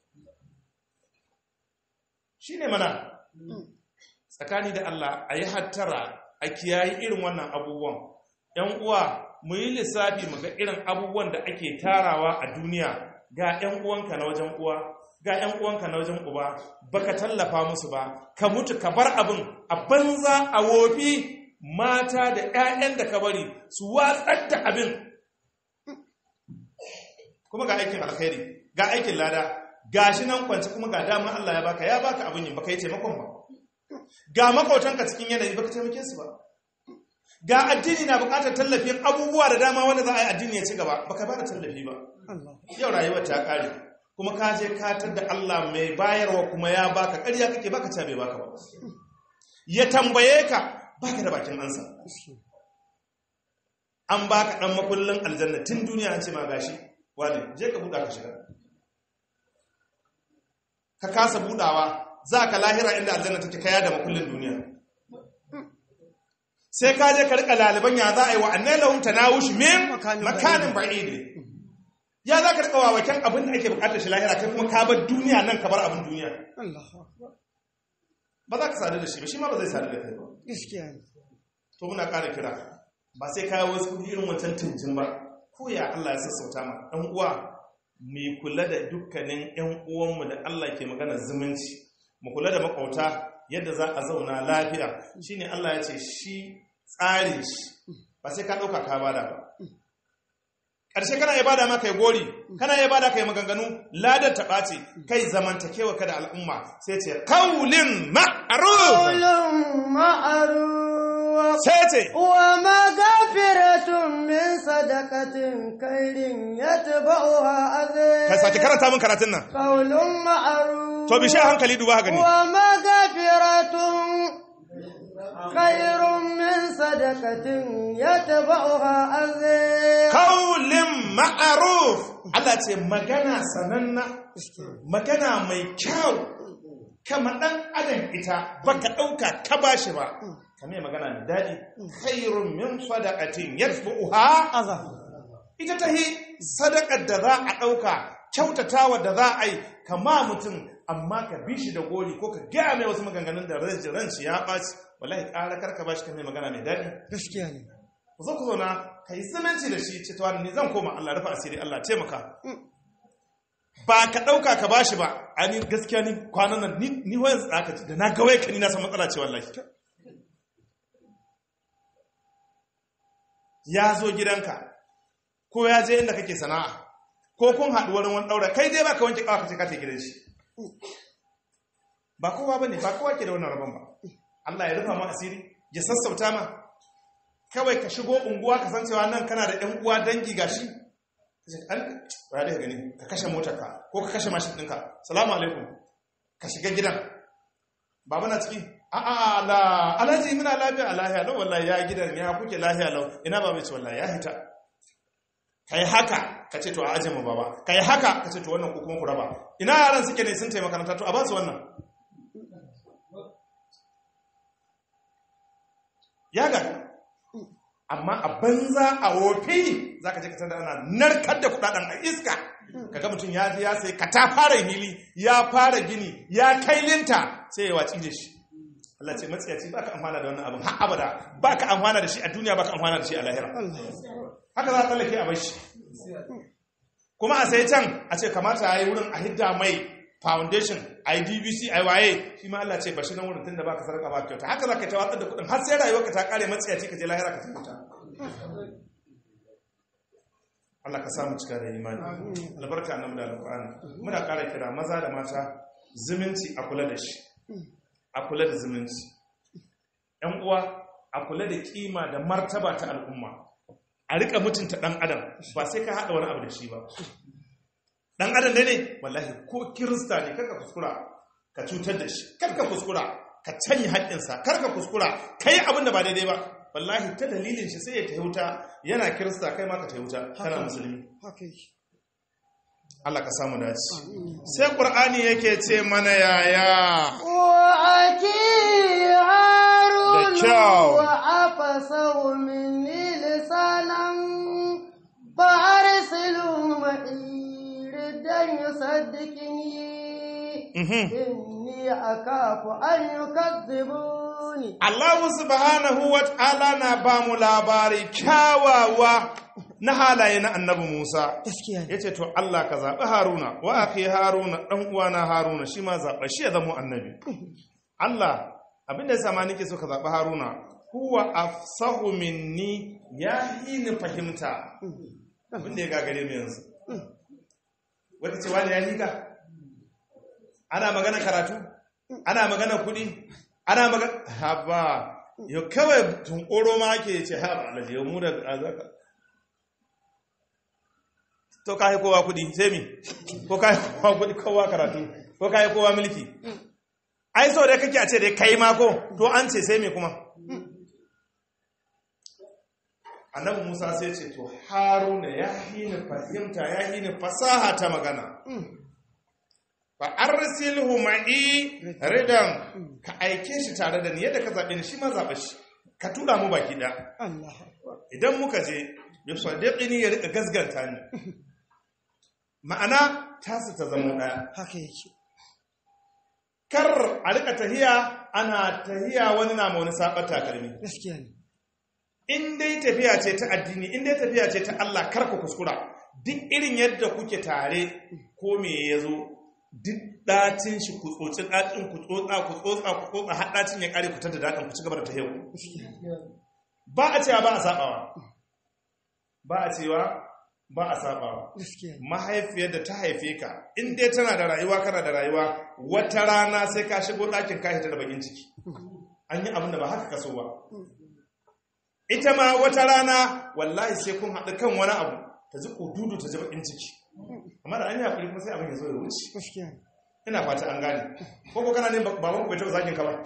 shine mana tsakani da Allah a yi hattara a kiyayi irin wannan abubuwan ‘yan uwa mu yi lissafi mu ga irin abubuwan da ake tarawa a duniya ga ‘yan uwanka na wajen uwa ga ‘yan uwanka na wajen uba baka tallafa musu ba ka mutu ka bar abin a banza a wofi mata da ‘ya'yan da ka bari su watsar da abin kuma ga aikin alkhairi ga aikin lada ga shi nan kwanci kuma ga dama Allah ya baka ya baka abin yin baka yi taimakon ba ga makautanka cikin yanayi baka taimake su ba ga addini na bukatar tallafin abubuwa da dama wanda za a yi addini ya ci gaba baka ba da tallafi ba yau rayuwar ta kare kuma ka je katar da Allah mai bayarwa kuma ya baka ƙarya kake baka ta bai baka ba ya tambaye ka baka da bakin ansa an baka dan makullin aljanna tun duniya an ce ma gashi wani je ka buɗa ka shiga ka kasa buɗawa za ka lahira inda aljanna take kaya da makullin duniya sai ka je ka rika laliban ya za a yi wa annai lahum tanawush min makanin ba'id ya za ka rika wawaken abin da ake bukatar shi lahira kai kuma ka bar duniya nan ka bar abin duniya ba za ka sadu da shi ba shi ma ba zai sadu da kai ba gaskiya ne to muna ƙara kira ba sai kawo wasu kudi irin wancan tuntun ba ko ya Allah ya sassauta ma ɗan uwa mai kula da dukkanin ƴan uwanmu da Allah ke magana zumunci mu kula da makauta yadda za a zauna lafiya shine Allah ya ce shi tsari shi ba sai ka ɗauka ka bada ba ƙarshe kana ibada ma kai gori kana ibada kai maganganu ladar ta ɓace kai zamantakewa ka da al'umma sai ce kaulin ma'ruf قول معروف sai ce ومغفرة من صدقة خير يتبعها أذى ka sake karanta min karatun nan قول معروف to bi sha hankali duba ka gani ومغفرة خير من صدقة يتبعها أذى kaulin ma'ruf Allah ce magana sananna magana mai kyau kama ɗan adam ita baka ɗauka ka bashi ba kame magana mai daɗi khairun min sadaqatin yatbu'uha أذى ita ta yi sadakar da za a ɗauka kyautatawa da za a yi kama mutum amma ka bi shi da gori ko ka gaya mai wasu maganganun da ranci ya ɓaci wallahi ƙara karka ba shi ka mai magana mai daɗi gaskiya ne ku zo ku zauna ka yi zumunci da shi ce ta wani ni zan koma Allah rufa asiri Allah taimaka ba ka ɗauka ka ba shi ba a ni gaskiya ni kwanan nan ni ni wayan tsaka da na ga wai ka ni na san matsala ce wallahi ya zo gidanka ko ya je inda kake sana'a ko kun haɗu wani wani ɗaura kai dai ba ka wanke ƙawa ka ce ka ta gidan shi ba kowa ba ne ba kowa ke da wannan rabon ba Allah ya rufa ma asiri ya sassauta ma kawai ka shigo unguwa ka san cewa nan kana da ɗan uwa dangi gashi an ba da gani ka kashe motarka ko ka kashe mashin ɗinka salamu alaikum ka shiga gidan baba na ciki a a la alhaji muna lafiya a lahiya lau wallahi ya gidan ya kuke lahiya lau ina ba mai ce wallahi ya hita kai haka ka ce to a ajiye mu baba kai haka ka ce to wannan ku kuma ku raba ina yaran suke ne sun taimaka makaranta to a ba su wannan ya ga amma a banza a wofi za ka je ka da ana narkar da kudaden a iska kaga mutum ya je ya sai ka ta fara hili ya fara gini ya kai linta sai ya watsi da shi Allah ce matsiyaci ba ka amfana da wannan abin har abada ba ka amfana da shi a duniya ba ka amfana da shi a lahira haka za a tsallake a bashi kuma a sai can a ce kamata a yi wurin a hidda mai foundation a yi dbc a yi waye shi ma Allah ce bashi nan wurin tun da ba ka sarka ba kyauta haka za ka ta watsar da kudin har sai rayuwarka ta kare matsiyaci ka je lahira ka tafi Allah ka samu cika da imani albarka annabi da alqur'ani muna ƙara kira maza da mata zumunci a kula da shi a kula da zumunci ƴan uwa a kula da kima da martaba ta al'umma a rika mutunta ɗan adam ba sai ka haɗa wani abu da shi ba ɗan adam da ne wallahi ko kirista ne karka kuskura ka cutar da shi karka kuskura ka canye haƙƙinsa karka kuskura ka yi abin da ba daidai ba wallahi ta dalilin shi sai ya ta wuta yana kirista kai ma ka ta wuta kana musulmi haka yake Allah ka samu dace sai qur'ani yake ce mana yaya وأكي هارون Da kyau. وأفسه مني لسانا يصدقني Mhm. إني أخاف أن يكذبوني Allah subhanahu wa ta'ala na ba mu labari kyawawa na halaye na annabi Musa. gaskiya ne Ya ce, To Allah ka zaɓi Haruna, wa aka yi Haruna ɗan uwana Haruna shi ma zaɓa shi ya zama annabi. Allah, abinda ya sama nake so ka zaɓi Haruna, huwa afsahu minni ya yi ni fahimta. Abinda ya gagare mu yanzu. Wata ce wani ya hika? Ana magana karatu? Ana magana kuɗi? Ana magana... Haba, yau kawai tunkoro ma ake ce, haba, alaji, yau mu da azaka. to ka yi kowa kudi sai mi ko ka yi kowa kudi kowa karatu ko ka yi kowa mulki ai so dai kake a ce dai kai ma ko to an ce sai mi kuma annabi musa sai ce to haruna ya yi ni fahimta ya yi ni fasaha ta magana fa arsilhu ma'i ridan ka aike shi tare da ni yadda ka zaɓe ni shi ma zaɓe shi ka tura mu baki ɗaya Allah idan muka je ya sadiqini ya rika gasganta ni ma'ana tasu ta zama ɗaya haka yake kar a rika tahiya ana tahiya wani na ma wani saɓar takalmi gaskiya ne in dai tafiya ce ta addini in dai tafiya ce ta Allah kar ku kuskura duk irin yadda kuke tare ko me ya zo duk ɗacin shi ku tsotsi ɗacin ku tsotsa ku tsotsa ku tsotsa har ɗacin ya ƙare ku tada daɗin ku ci gaba da tahiya ku gaskiya ba a cewa ba a saɓawa ba a cewa ba a saɓawa gaskiya ne mahaifiyar da ta haife ka in dai tana da rayuwa kana da rayuwa wata rana sai ka shigo ɗakin ka hita da bakin ciki an yi abin da ba haka kaso ba ita ma wata rana wallahi sai kun haɗu kan wani abu ta ji kududu ta ji bakin ciki amma da an yi haƙuri kuma sai abin ya zo da wuce gaskiya ne ina fata an gane ko ko kana ne baban ku bai taɓa zagin ka ba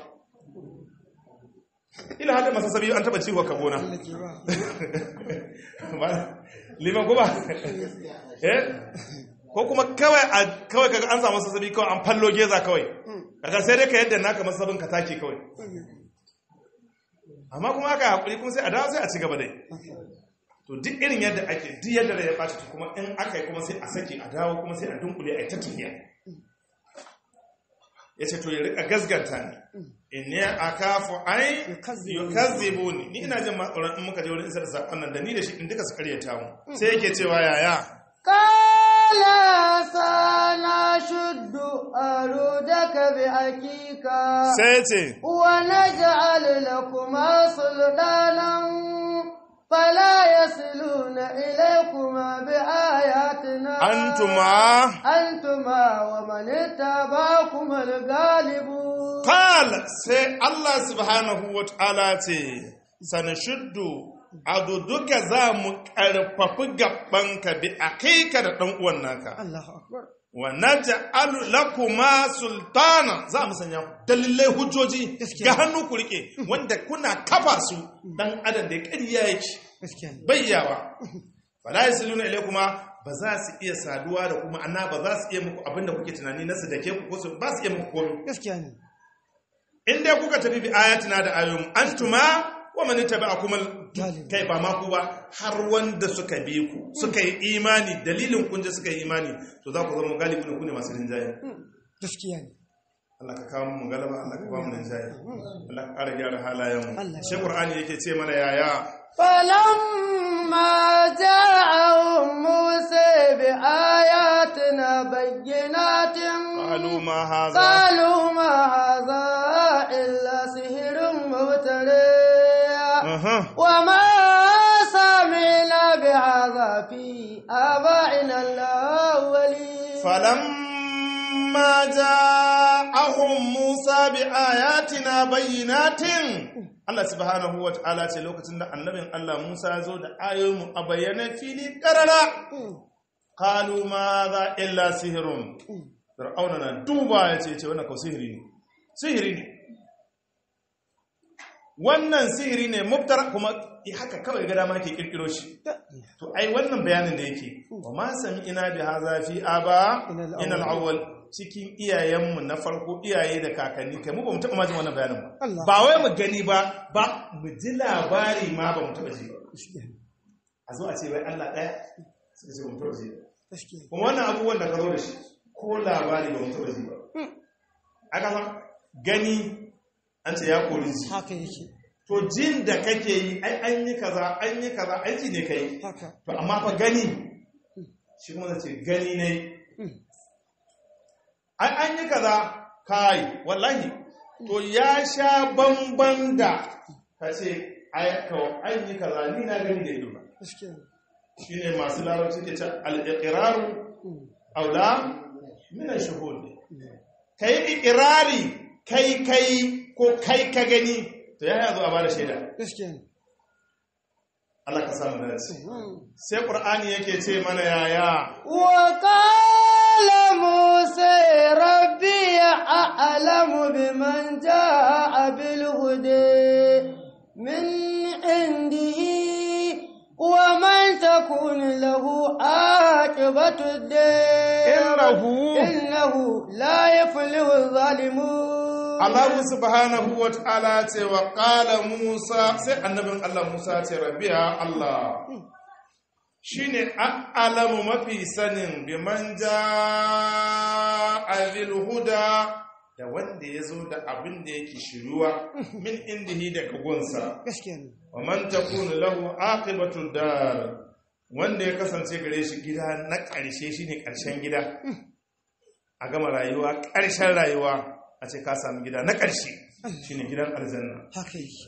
ila hada masasabi an taɓa ciwo ka gona Allah ke ba Ba- liman kuma eh ko kuma kawai a kawai kaga an samu sassabi kawai an fallo geza kawai kaga sai dai ka yadda naka masabin ka take kawai amma kuma aka hakuri kuma sai a dawo sai a ci gaba dai to duk irin yadda ake duk yadda da ya ɓaci to kuma in aka yi kuma sai a sake a dawo kuma sai a dunkule a yi ta tafiya ya ce to ya rika gasganta ni in ne a kafu ai yukazzibu ni ni ina jin matsoron in muka je wurin isar da saƙon nan da ni da shi in duka su karyata mu sai yake cewa yaya قال سنشد أرودك بأكيك sai ce ونجعل لكما سلطانا فلا يصلون إليكما بآياتنا antuma أنتما ومن اتبعكما الغالبون qal sai Allah subhanahu wa ta'ala ce sanashuddu aduduka za mu karfafi gabanka bi akika da dan uwan naka الله أكبر wa naj'alu lakuma sultana za mu sanya dalilai hujjoji Gaskiya. ga hannu ku rike wanda kuna kafa su dan adam da ƙarya yake gaskiya ne bayyawa fala yasluna ilaykuma ba za su iya saduwa da kuma ana ba za su iya muku abinda kuke tunani na su dake ku ko su ba su iya muku komai gaskiya ne in dai kuka tafi bi ayatina da ayoyin antuma wa man tabi'akum Galib. kai ba ma ku ba har wanda suka bi ku suka yi imani dalilin kun je suka yi imani to za ku zama galibi ne ku ne masu rinjaye gaskiya ne Allah ka kawo mu galaba Allah ka ba mu rinjaye Allah ka ƙara gyara halayen mu Allah. shi Qur'ani yake ce mana yaya فلما جاءهم موسى بآياتنا بينات qalu ma hadha قالوا ما هذا إلا سحر مبتلى aha وما سمعنا بهذا في آبائنا الأولين falamma ja'ahum Musa bi ayatina bayyinatin Allah subhanahu wa ta'ala ce lokacin da annabin Allah Musa ya zo da ayoyinmu a bayyane fili karara qalu ma za illa sihirun fir'auna na duba ya ce ce wannan ko sihiri ne sihiri ne wannan sihiri ne mubtara kuma haka kawai ga dama ke kirkiro shi to ai wannan bayanin da yake wa ma sami ina bi haza fi aba ina al-awwal cikin iyayenmu na farko iyaye da kakanni kai mu ba mu taba majin wannan bayanin ba Allah. ba wai mu gani ba ba mu ji labari ma ba mu taba ji ba a zo a ce wai Allah ɗaya suka ce ba mu taba ji ba gaskiya kuma wannan abubuwan da ka zo da shi ko labari ba mutu da ji ba aka san gani an ce ya kori ji haka yake to jin da kake yi ai an yi kaza an yi kaza aiki ne kai haka to amma fa gani shi kuma zai ce gani ne ai an yi kaza kai wallahi to ya sha bamban da ka ce ai kawai an yi kaza ni na gani da ido na gaskiya shi ne masu larabci ke ce al'ikiraru aula minan shuhud ka yi ikirari kai kai ko kai ka gani to ya yazo a ba da shaida gaskiya Allah ka samu da sai ƙur'ani yake ce mana yaya وقال موسى ربي أعلم بمن جاء بالهدى من عنده ومن تكون له عاقبة الدار إنه إنه لا يفلح الظالمون Allah subhanahu wa ta'ala ce wa ƙala Musa sai annabin Allah Musa ce rabbiya Allah shi ne alamu mafi sanin biman ja huda da wanda ya zo da abin da yake shiruwa min indihi daga gunsa gaskiya ne wa man takunu lahu aqibatu dar wanda ya kasance gare shi gida na ƙarshe shine ƙarshen gida a gama rayuwa ƙarshen rayuwa a ce ka sami gida na ƙarshe shine gidan aljanna haka yake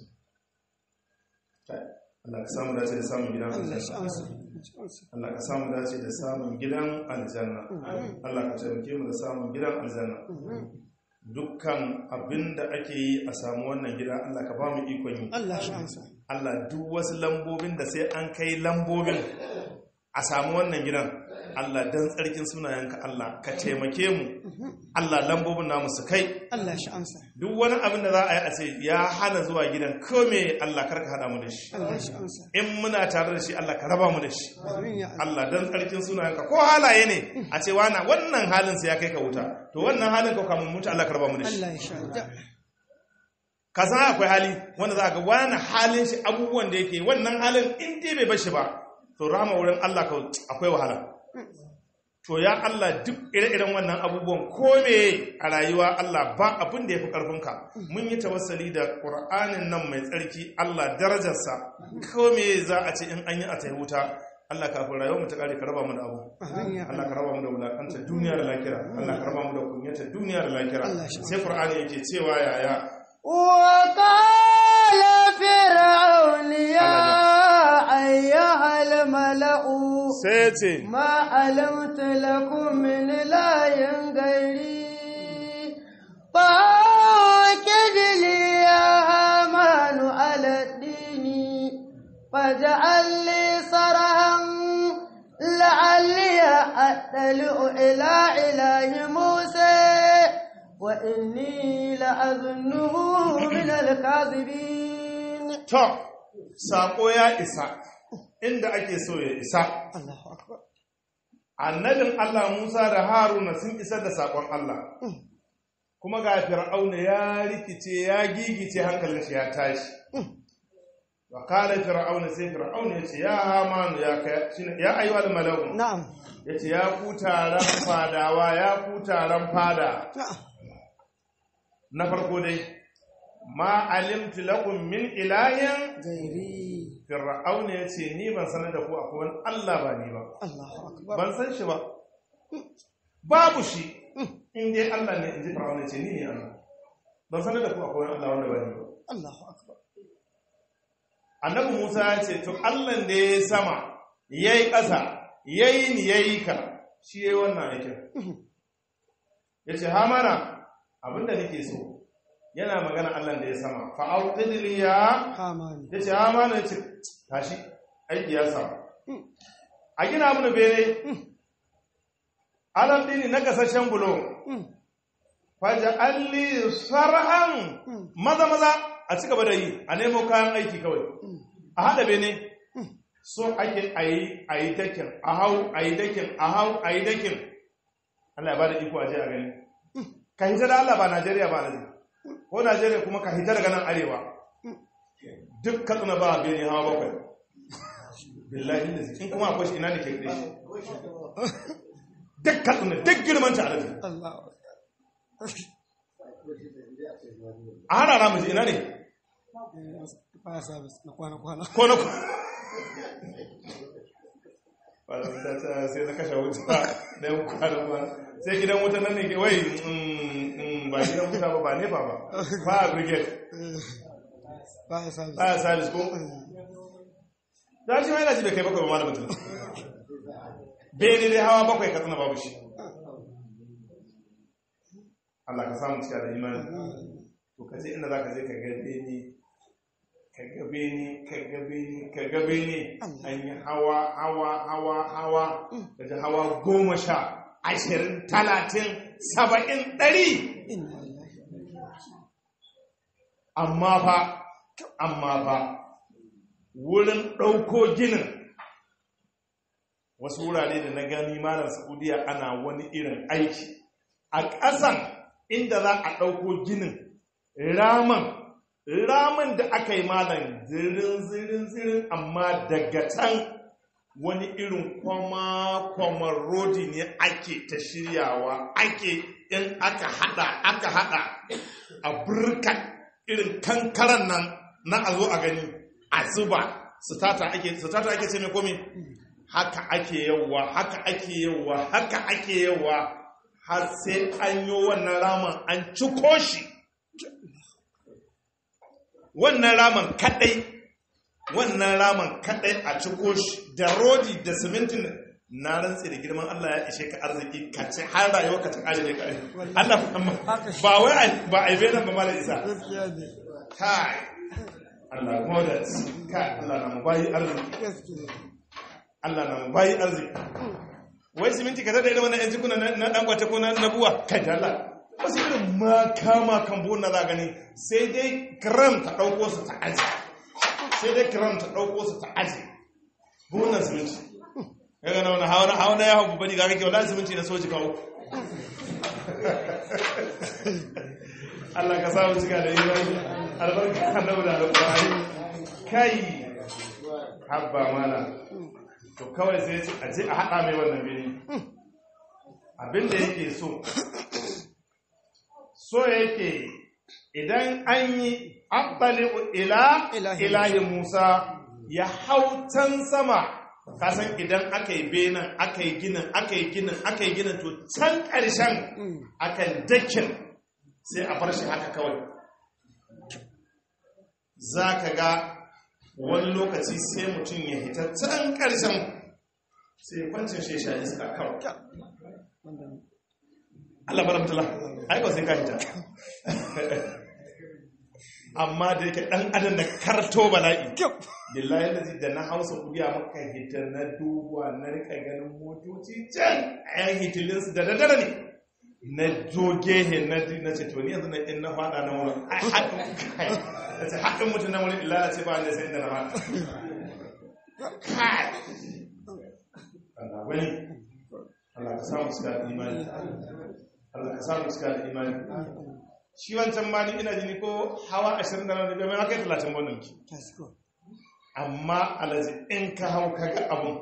Allah ka samu dace da samun gidan Allah shi aljanna amsa Allah ka samu dace da samun gidan aljanna Allah ka taimake mu da samun gidan aljanna dukkan abin da ake yi a samu wannan gida Allah ka ba mu ikon yi Allah shi amsa Allah duk wasu lambobin da sai an kai lambobin a samu wannan gidan Allah dan tsarkin sunayenka Allah ka taimake mu Allah lambobin namu su kai Allah shi amsa duk wani abin da za a yi a ce ya hana zuwa gidan kome Allah karka hada mu da shi Allah shi amsa in muna tare da shi Allah ka raba mu da shi amin ya Allah Allah dan tsarkin sunayenka ko halaye ne a ce wana wannan halin sai ya kai ka wuta to wannan halin ka kamun mutu Allah ka raba mu da shi Allah ya sha ka san akwai hali wanda za ka ga wani halin shi abubuwan da yake wannan halin in dai bai bashi ba to rama wurin Allah ka akwai wahala to ya Allah duk ire-iren wannan abubuwan ko me a rayuwa Allah ba abin da ya fi ƙarfinka mun yi tawassali da ƙur'anin nan mai tsarki Allah darajarsa ko me za a ce in an yi a tayi wuta Allah kafin rayuwar mu ta kare ka raba mu da abu amin ya Allah ka raba mu da wulakanta duniya da lakira Allah ka raba mu da kunyata duniya da lakira Allah shi sai Qur'ani yake cewa yaya وقال فرعون يا أيها الملأ sai ce ما علمت لكم من إله غيري فأوكد لي يا هامان على الدين فاجعل لي صرها لعلي أطلع إلى إله موسى وإني لأظنه من الكاذبين to sako ya isa inda ake so ya isa الله أكبر annabin Allah Musa da Haruna sun isar da sakon Allah kuma ga Fir'auna ya rikice ya gigice hankalin shi ya tashi wa kala Fir'auna sai Fir'auna ya ce ya Hamanu ya kai shine ya ayyuhal malaku نعم ya ce ya ku taron fadawa ya ku taron fada نعم na farko dai ma alimtu lakum min ilahin غيري Fir'auna ya ce ni ban sanar da ku akwai wani Allah ba ni ba الله أكبر ban san shi ba babu shi in dai Allah ne in ji Fir'auna ya ce ni ne Allah ban sanar da ku akwai wani Allah wanda ba ni ba الله أكبر annabi Musa ya ce to Allah da ya sama yayi ƙasa yayi ni yayi ka shi yayi wannan aikin yace hamana abinda nake so yana magana Allah da ya sama fa auqidli ya حامان ya ce hamanu ya ce tashi aiki ya samu a gina mana bene alam dini na gasashen bulo faja alli sarhan maza maza a ci gaba da yi a nemo kayan aiki kawai a haɗa bene so ake a yi a yi dakin a hau a yi dakin a hau a yi dakin Allah ya ba da iko a je a gani ka hita da Allah ba Najeriya ba Najeriya ko Najeriya kuma ka hita daga nan arewa duk katsina ba bene hawa bakwai billahi da in kuma akwai shi ina da ke kai shi duk katsina duk girman ta alaji Allah a hana na miji ina ne baya sabis na kwana-kwana ko na Malam ta ce sai na kashe wuta da yan kwanan ba sai gidan wuta nan ne ke wai mm, mm, ba gidan wuta ba ba nefa ba ba a brigade baya sabis ba a salis ko da shi mai laji bai kai bakwai ba malamin tun bene dai hawa bakwai ka tsina babu shi Allah ka samu cika da imani to ka je inda za ka je ka ga bene ka ga bene ka ga bene ka ga bene an yi hawa hawa hawa hawa ka ji hawa goma sha ashirin talatin saba'in ɗari inna lillahi amma fa amma fa wurin ɗauko ginin wasu wurare da na gani malam saudiya ana wani irin aiki a ƙasan inda za a ɗauko ginin raman raman da aka yi malam zirin zirin zirin amma daga can wani irin kwama kwamar rodi ne ake ta shiryawa ake in aka hada aka hada a burka irin kankaran nan na a zo a gani a zuba sitata ake sitata ake ce mai komi haka ake yawa haka ake yawa haka ake yawa har sai an yi wannan raman an ciko shi wannan raman kadai wannan raman kadai a ciko shi da rodi da simintin na rantsi da girman Allah ya ishe ka arziki ka ce har rayuwa ka ta kare ne kare Allah ba wai a- ba a ibe nan ba malam isa gaskiya ne kai Allah modas kai Allah na mu bayi arziki gaskiya Allah na mu bayi arziki wai siminti ka tada irin wannan yan jikuna na na dan kwata ko na na buwa kai da Allah wasu irin makama kan buwan na za gani sai dai gram ta dauko su ta aji sai dai gram ta dauko su ta aji buwan siminti kaga na wani hawa hawa na ya hawa bani ga kake wallahi siminti na soji kawo Allah ka samu cika da imani albarka annabi da alƙur'ani kai habba mana to kawai sai ce a je a haɗa mai wannan bini abinda yake so so yake idan an yi abbali ila Ilahi ilahi musa ya hau can sama kasan idan aka yi benin aka yi ginin aka yi ginin aka yi ginin to can ƙarshen akan dakin sai a bar shi haka kawai za ka ga wani lokaci sai mutum ya hita can ƙarshen sai kwancin shi ya sha iska kawai Allah bara mutala aiko sai ka hita amma da yake ɗan adam da karto bala'i kyau billahi lazi da na hausa kudiya maka hita na duba na rika ganin motoci can a yan hitilinsu da daddare ne na joge he na na ce to ni yanzu na in na fada na wurin ai haɗin kai na ce haɗin mutum na wurin illa ce ba da sai da na fada kai Allah wani Allah ka samu cika da imani Allah ka samu cika da imani shi wancan ma ni ina jini ko hawa 20 da na da mai akai 30 wannan ki gaskiya amma alaji in ka hau ka ga abun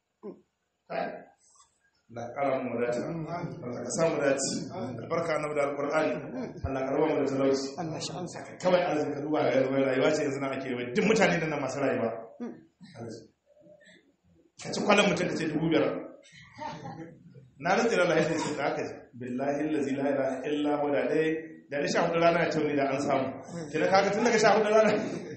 da karan mu dace Allah ka samu dace albarka annabi da alqur'ani Allah ka raba mu da talauci Allah shi amsa kawai alaji ka duba ga rayuwa rayuwa ce yanzu na ake yi duk mutane da nan masu rayuwa Alaji. ka ci kwalan mutum ka ce dubu biyar na rantsi da Allah ya ce da aka ji billahi allazi la ilaha illa huwa da dai da da sha hudu rana ya tauni da an samu kina kaga tun daga sha hudu rana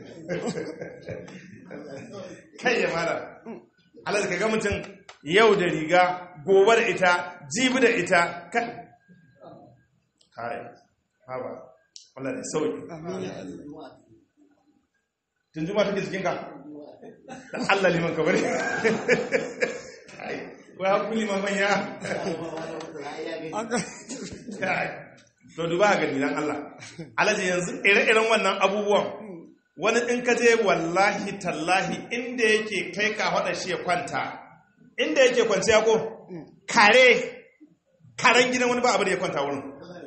kai ya mara Allah ka ga mutum yau da riga gobe da ita jibi da ita kai kai haba Allah da sauki amin ya Allah tun juma take jikinka dan Allah liman ka bari ai wai hakuri liman manya aka Kai, to duba ga gani dan Allah alaji yanzu ire-iren wannan abubuwan wani in ka je wallahi tallahi inda yake kai ka hada shi ya kwanta inda yake kwanciya ko kare karen gidan wani ba abu da ya kwanta wurin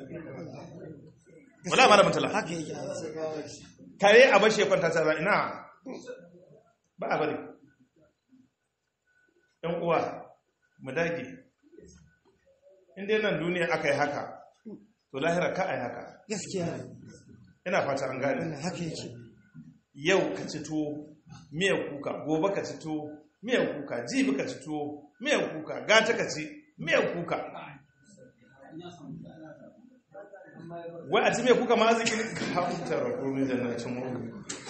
wala malamin tala haka yake kare a bashi ya kwanta ta ina ba a bari ɗan uwa mu dage in dai nan duniya aka yi haka to lahira ka a yi haka gaskiya ne ina fata an gane wannan haka yake yau ka ci tuwo miyar kuka gobe ka ci tuwo miyar kuka jibi ka ci tuwo miyar kuka gata ka ci miyar kuka wai a ci miyar kuka ma arziki ne ka huta rakumin jannatin mu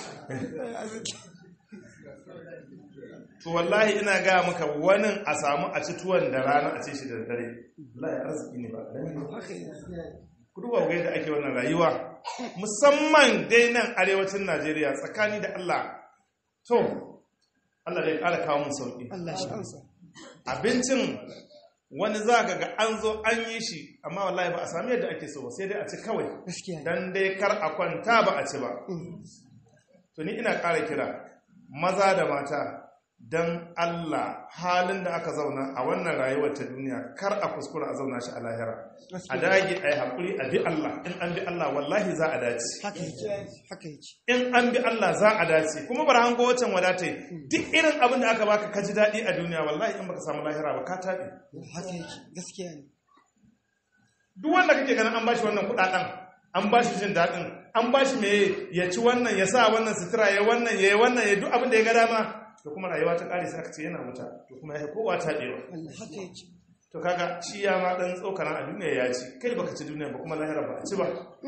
to wallahi ina ga maka wani a samu a ci tuwon da rana a ci shi da dare wallahi arziki ne ba ƙarami ba. haka yake ku duba ga yadda ake wannan rayuwa musamman dai nan arewacin Najeriya tsakani da Allah to Allah zai ƙara kawo mun sauki Allah shi ansa abincin wani za ka ga an zo an yi shi amma wallahi ba a sami yadda ake so ba sai dai a ci kawai gaskiya ne dan dai kar a kwanta ba a ci ba to ni ina ƙara kira maza da mata dan Allah halin da aka zauna a wannan rayuwar ta duniya kar a kuskura a zauna shi a lahira a dage a yi haƙuri a bi Allah in an bi Allah wallahi za a dace haka yake haka yake in an bi Allah za a dace kuma bar hango wacan wadata duk irin abin da aka baka ka ji daɗi a duniya wallahi in baka samu lahira ba ka taɓe haka yake gaskiya ne duk wanda kake ganin an bashi wannan kuɗaɗen an bashi jin daɗin an bashi me ya ci wannan ya sa wannan sutura ya wannan ya yi wannan ya duk abin da ya ga dama to kuma rayuwa ta ƙare sai aka ce yana wuta to kuma ya kowa taɓewa wannan haka yake to kaga shi ya ma dan tsokana a duniya ya ci kai baka ci duniya ba kuma lahira ba a ci ba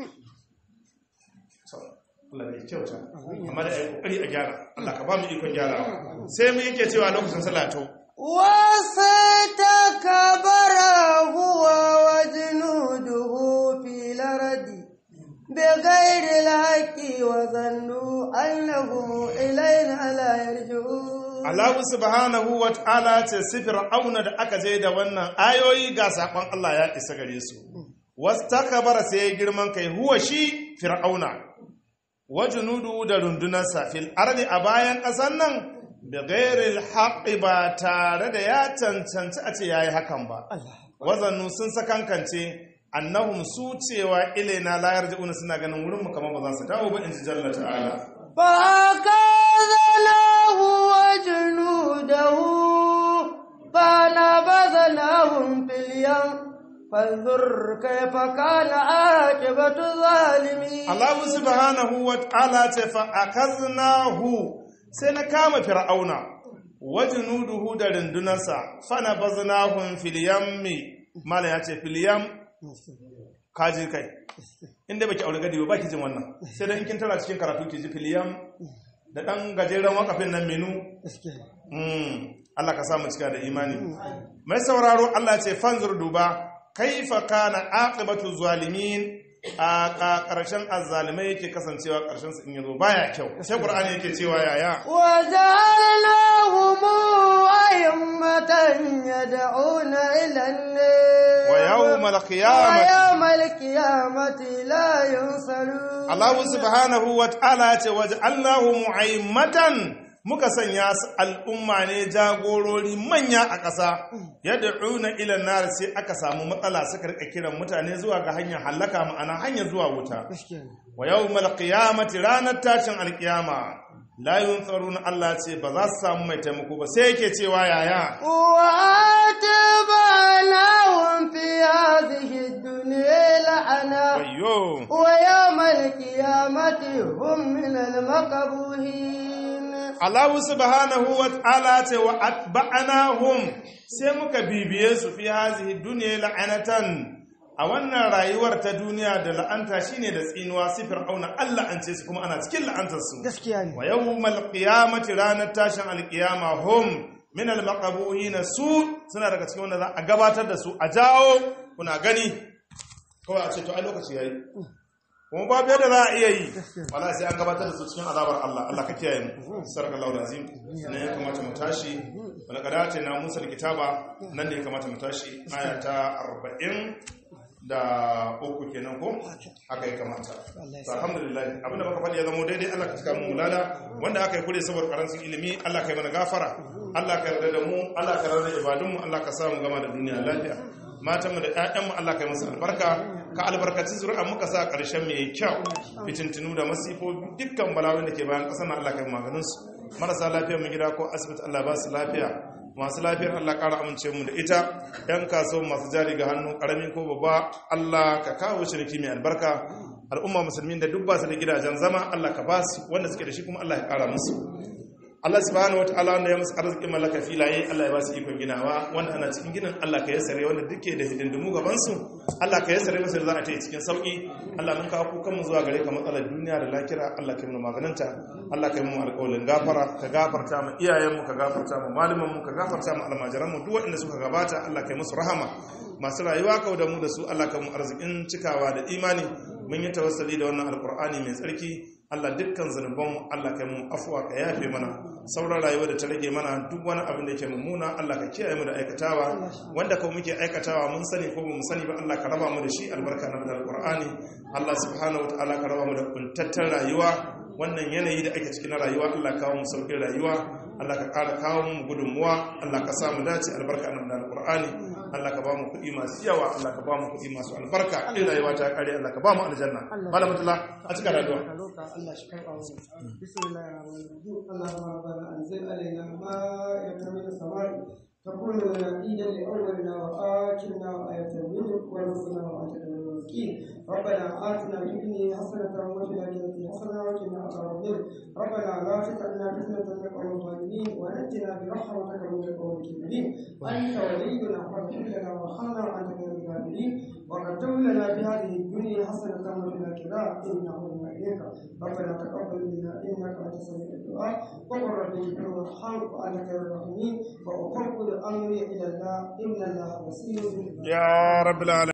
so Allah bai kyauta amma da ai kokari a gyara Allah ka ba mu ikon gyara sai mu yake cewa lokacin sallah to واستكبر هو وجنوده في الأرض بغير الحق وظنوا أنهم إلينا لا يرجعون Allah subhanahu wa ta'ala ce sifir auna da aka je da wannan ayoyi ga sakon Allah ya isa gare su wastakbara sai ya girman kai huwa shi fir'auna wa junudu da rundunarsa fil ardi a bayan ƙasar nan da gairil haqqi ba tare da ya cancanci a ce yayi hakan ba wazannu sun sakankance annahum su cewa ilaina la yarji'una suna ganin wurin mu kamar ba za su dawo ba in ji jalla ta'ala فأخذناه وجنوده فنبذناهم في اليم فانظر كيف كان عاقبة الظالمين Allah subhanahu wa ta'ala ce fa akaznahu sai na kama fir'auna wajnuduhu da rundunarsa fana baznahum fil yammi mala ya ce fil yam kaji kai inda baki aure gadi ba baki jin wannan sai dan in kin tara cikin karatu ki ji fil yam da dan gajeren wakafin nan menu gaskiya Mm, Allah ka samu cika da imani mai sauraro Allah ce fanzur duba kaifa kana aqibatu zalimin a ƙarshen azzalimai yake kasancewa ƙarshen su in yazo baya kyau sai qur'ani yake cewa yaya وجعلناهم أئمة يدعون إلى النار wa yawmal qiyamati ويوم القيامة لا ينصرون Allah subhanahu wa ta'ala ce waj'alnahu mu'aimatan muka sanya su al'umma ne jagorori manya a ƙasa yad'una ila nar sai aka samu matsala suka rika kiran mutane zuwa ga hanyar halaka ma'ana hanyar zuwa wuta gaskiya ne wa yawmal qiyamati ranar tashin alqiyama la yunsaruna Allah ce ba za su samu mai taimako ba sai yake cewa yaya وآتبعناهم في هذه الدنيا لعنة wayyo ويوم القيامة هم من المقبوهين Allah subhanahu wa ta'ala ce wa atba'anahum sai muka bibiye su fi hazihi dunya la'anatan a wannan rayuwar ta duniya da la'anta shine da tsinuwa sifir auna Allah an ce su kuma ana cikin la'antar su gaskiya ne wa yawmal qiyamati ranar tashin alqiyama hum min almaqabuhin su suna daga cikin wanda za a gabatar da su a jawo kuna gani kawai a ce to ai lokaci yayi kuma babu yadda za a iya yi wala sai an gabatar da su cikin azabar Allah Allah ka kiyaye mu sarkallahu azim ne ya kamata mu tashi wala kadata na Musa kitaba nan ne ya kamata mu tashi aya ta 40 da uku kenan ko haka ya kamata to alhamdulillah abinda muka faɗi ya zama daidai Allah ka cika mu mulada wanda aka yi kure saboda karancin ilimi Allah ka yi mana gafara Allah ka yarda da mu Allah ka yarda da ibadun mu Allah ka sa mu gama da duniya lafiya matan mu da ƴaƴan mu Allah ka yi musu albarka ka albarkaci zuri'a muka sa ƙarshen mu yayi kyau fitintinu da masifofi dukkan bala'o'in da ke bayan ƙasar nan Allah ka yi maganin su marasa lafiya mu gida ko asibiti Allah ba su lafiya masu lafiyar Allah ƙara amince mu da ita yan kasuwan masu jari ga hannu ƙarami ko babba Allah ka kawo shirki mai albarka al'umma musulmin da duk ba su da gidajen zama Allah ka ba su wanda suke da shi kuma Allah ya ƙara musu Allah subhanahu wataala wanda ya musu arzikin mallaka filaye Allah ya ba su ikon ginawa wanda ana cikin ginin Allah ka yassare wanda duke da hidindimu gaban su Allah ka yassare musu da za a ta yi cikin sauki Allah mun kawo kukan mu zuwa gare ka matsalar duniya da lakira Allah ka yi mu maganinta Allah ka yi mu alƙawalin gafara ka gafarta mu iyayen mu ka gafarta mu malaman mu ka gafarta mu almajiran mu duk waɗanda suka gabata Allah ka yi musu rahama masu rayuwa kau da mu da su Allah ka mu arzikin cikawa da imani mun yi tawassali da wannan alkur'ani mai tsarki Allah dukkan zanubanmu Allah ka mu afuwa ka yafe mana sauran rayuwa da ta rage mana duk wani abin da yake mummuna Allah ka kiyaye mu da aikatawa wanda kuma muke aikatawa mun sani ko bamu sani ba Allah ka raba mu da shi albarka na alkur'ani Allah subhanahu wataala ka raba mu da kuntattar rayuwa wannan yanayi da ake cikin rayuwa Allah kawo mu sauƙin rayuwa Allah ka ƙara kawo mu gudunmuwa Allah ka sa mu dace albarka na alkur'ani Allah ka ba mu kuɗi masu yawa Allah ka ba mu kuɗi masu albarka in rayuwa ta kare Allah ka ba mu aljanna malam mutula a cikin rayuwa Allah shi karɓa mu bismillahir rahmanir rahim Allahumma rabbana anzil alaina ma'idatan min as-sama'i تكون لنا عيدا لاولنا واخرنا وآية منك وارزقنا وانت خير الرازقين ربنا آتنا في الدنيا حسنة وفي الآخرة حسنة وقنا عذاب النار ربنا لا تجعلنا فتنة للقوم الظالمين ونجنا برحمتك من القوم الكافرين أنت ولينا فاغفر لنا وارحمنا وأنت خير الغافرين وقدم لنا في هذه الدنيا حسنة وفي الآخرة إنا هدنا إليك ربنا تقبل منا إنك أنت سميع الدعاء وقل رب اغفر وارحم وأنت خير الراحمين وأفوض أمري إلى الله إن الله بصير بالعباد يا رب العالمين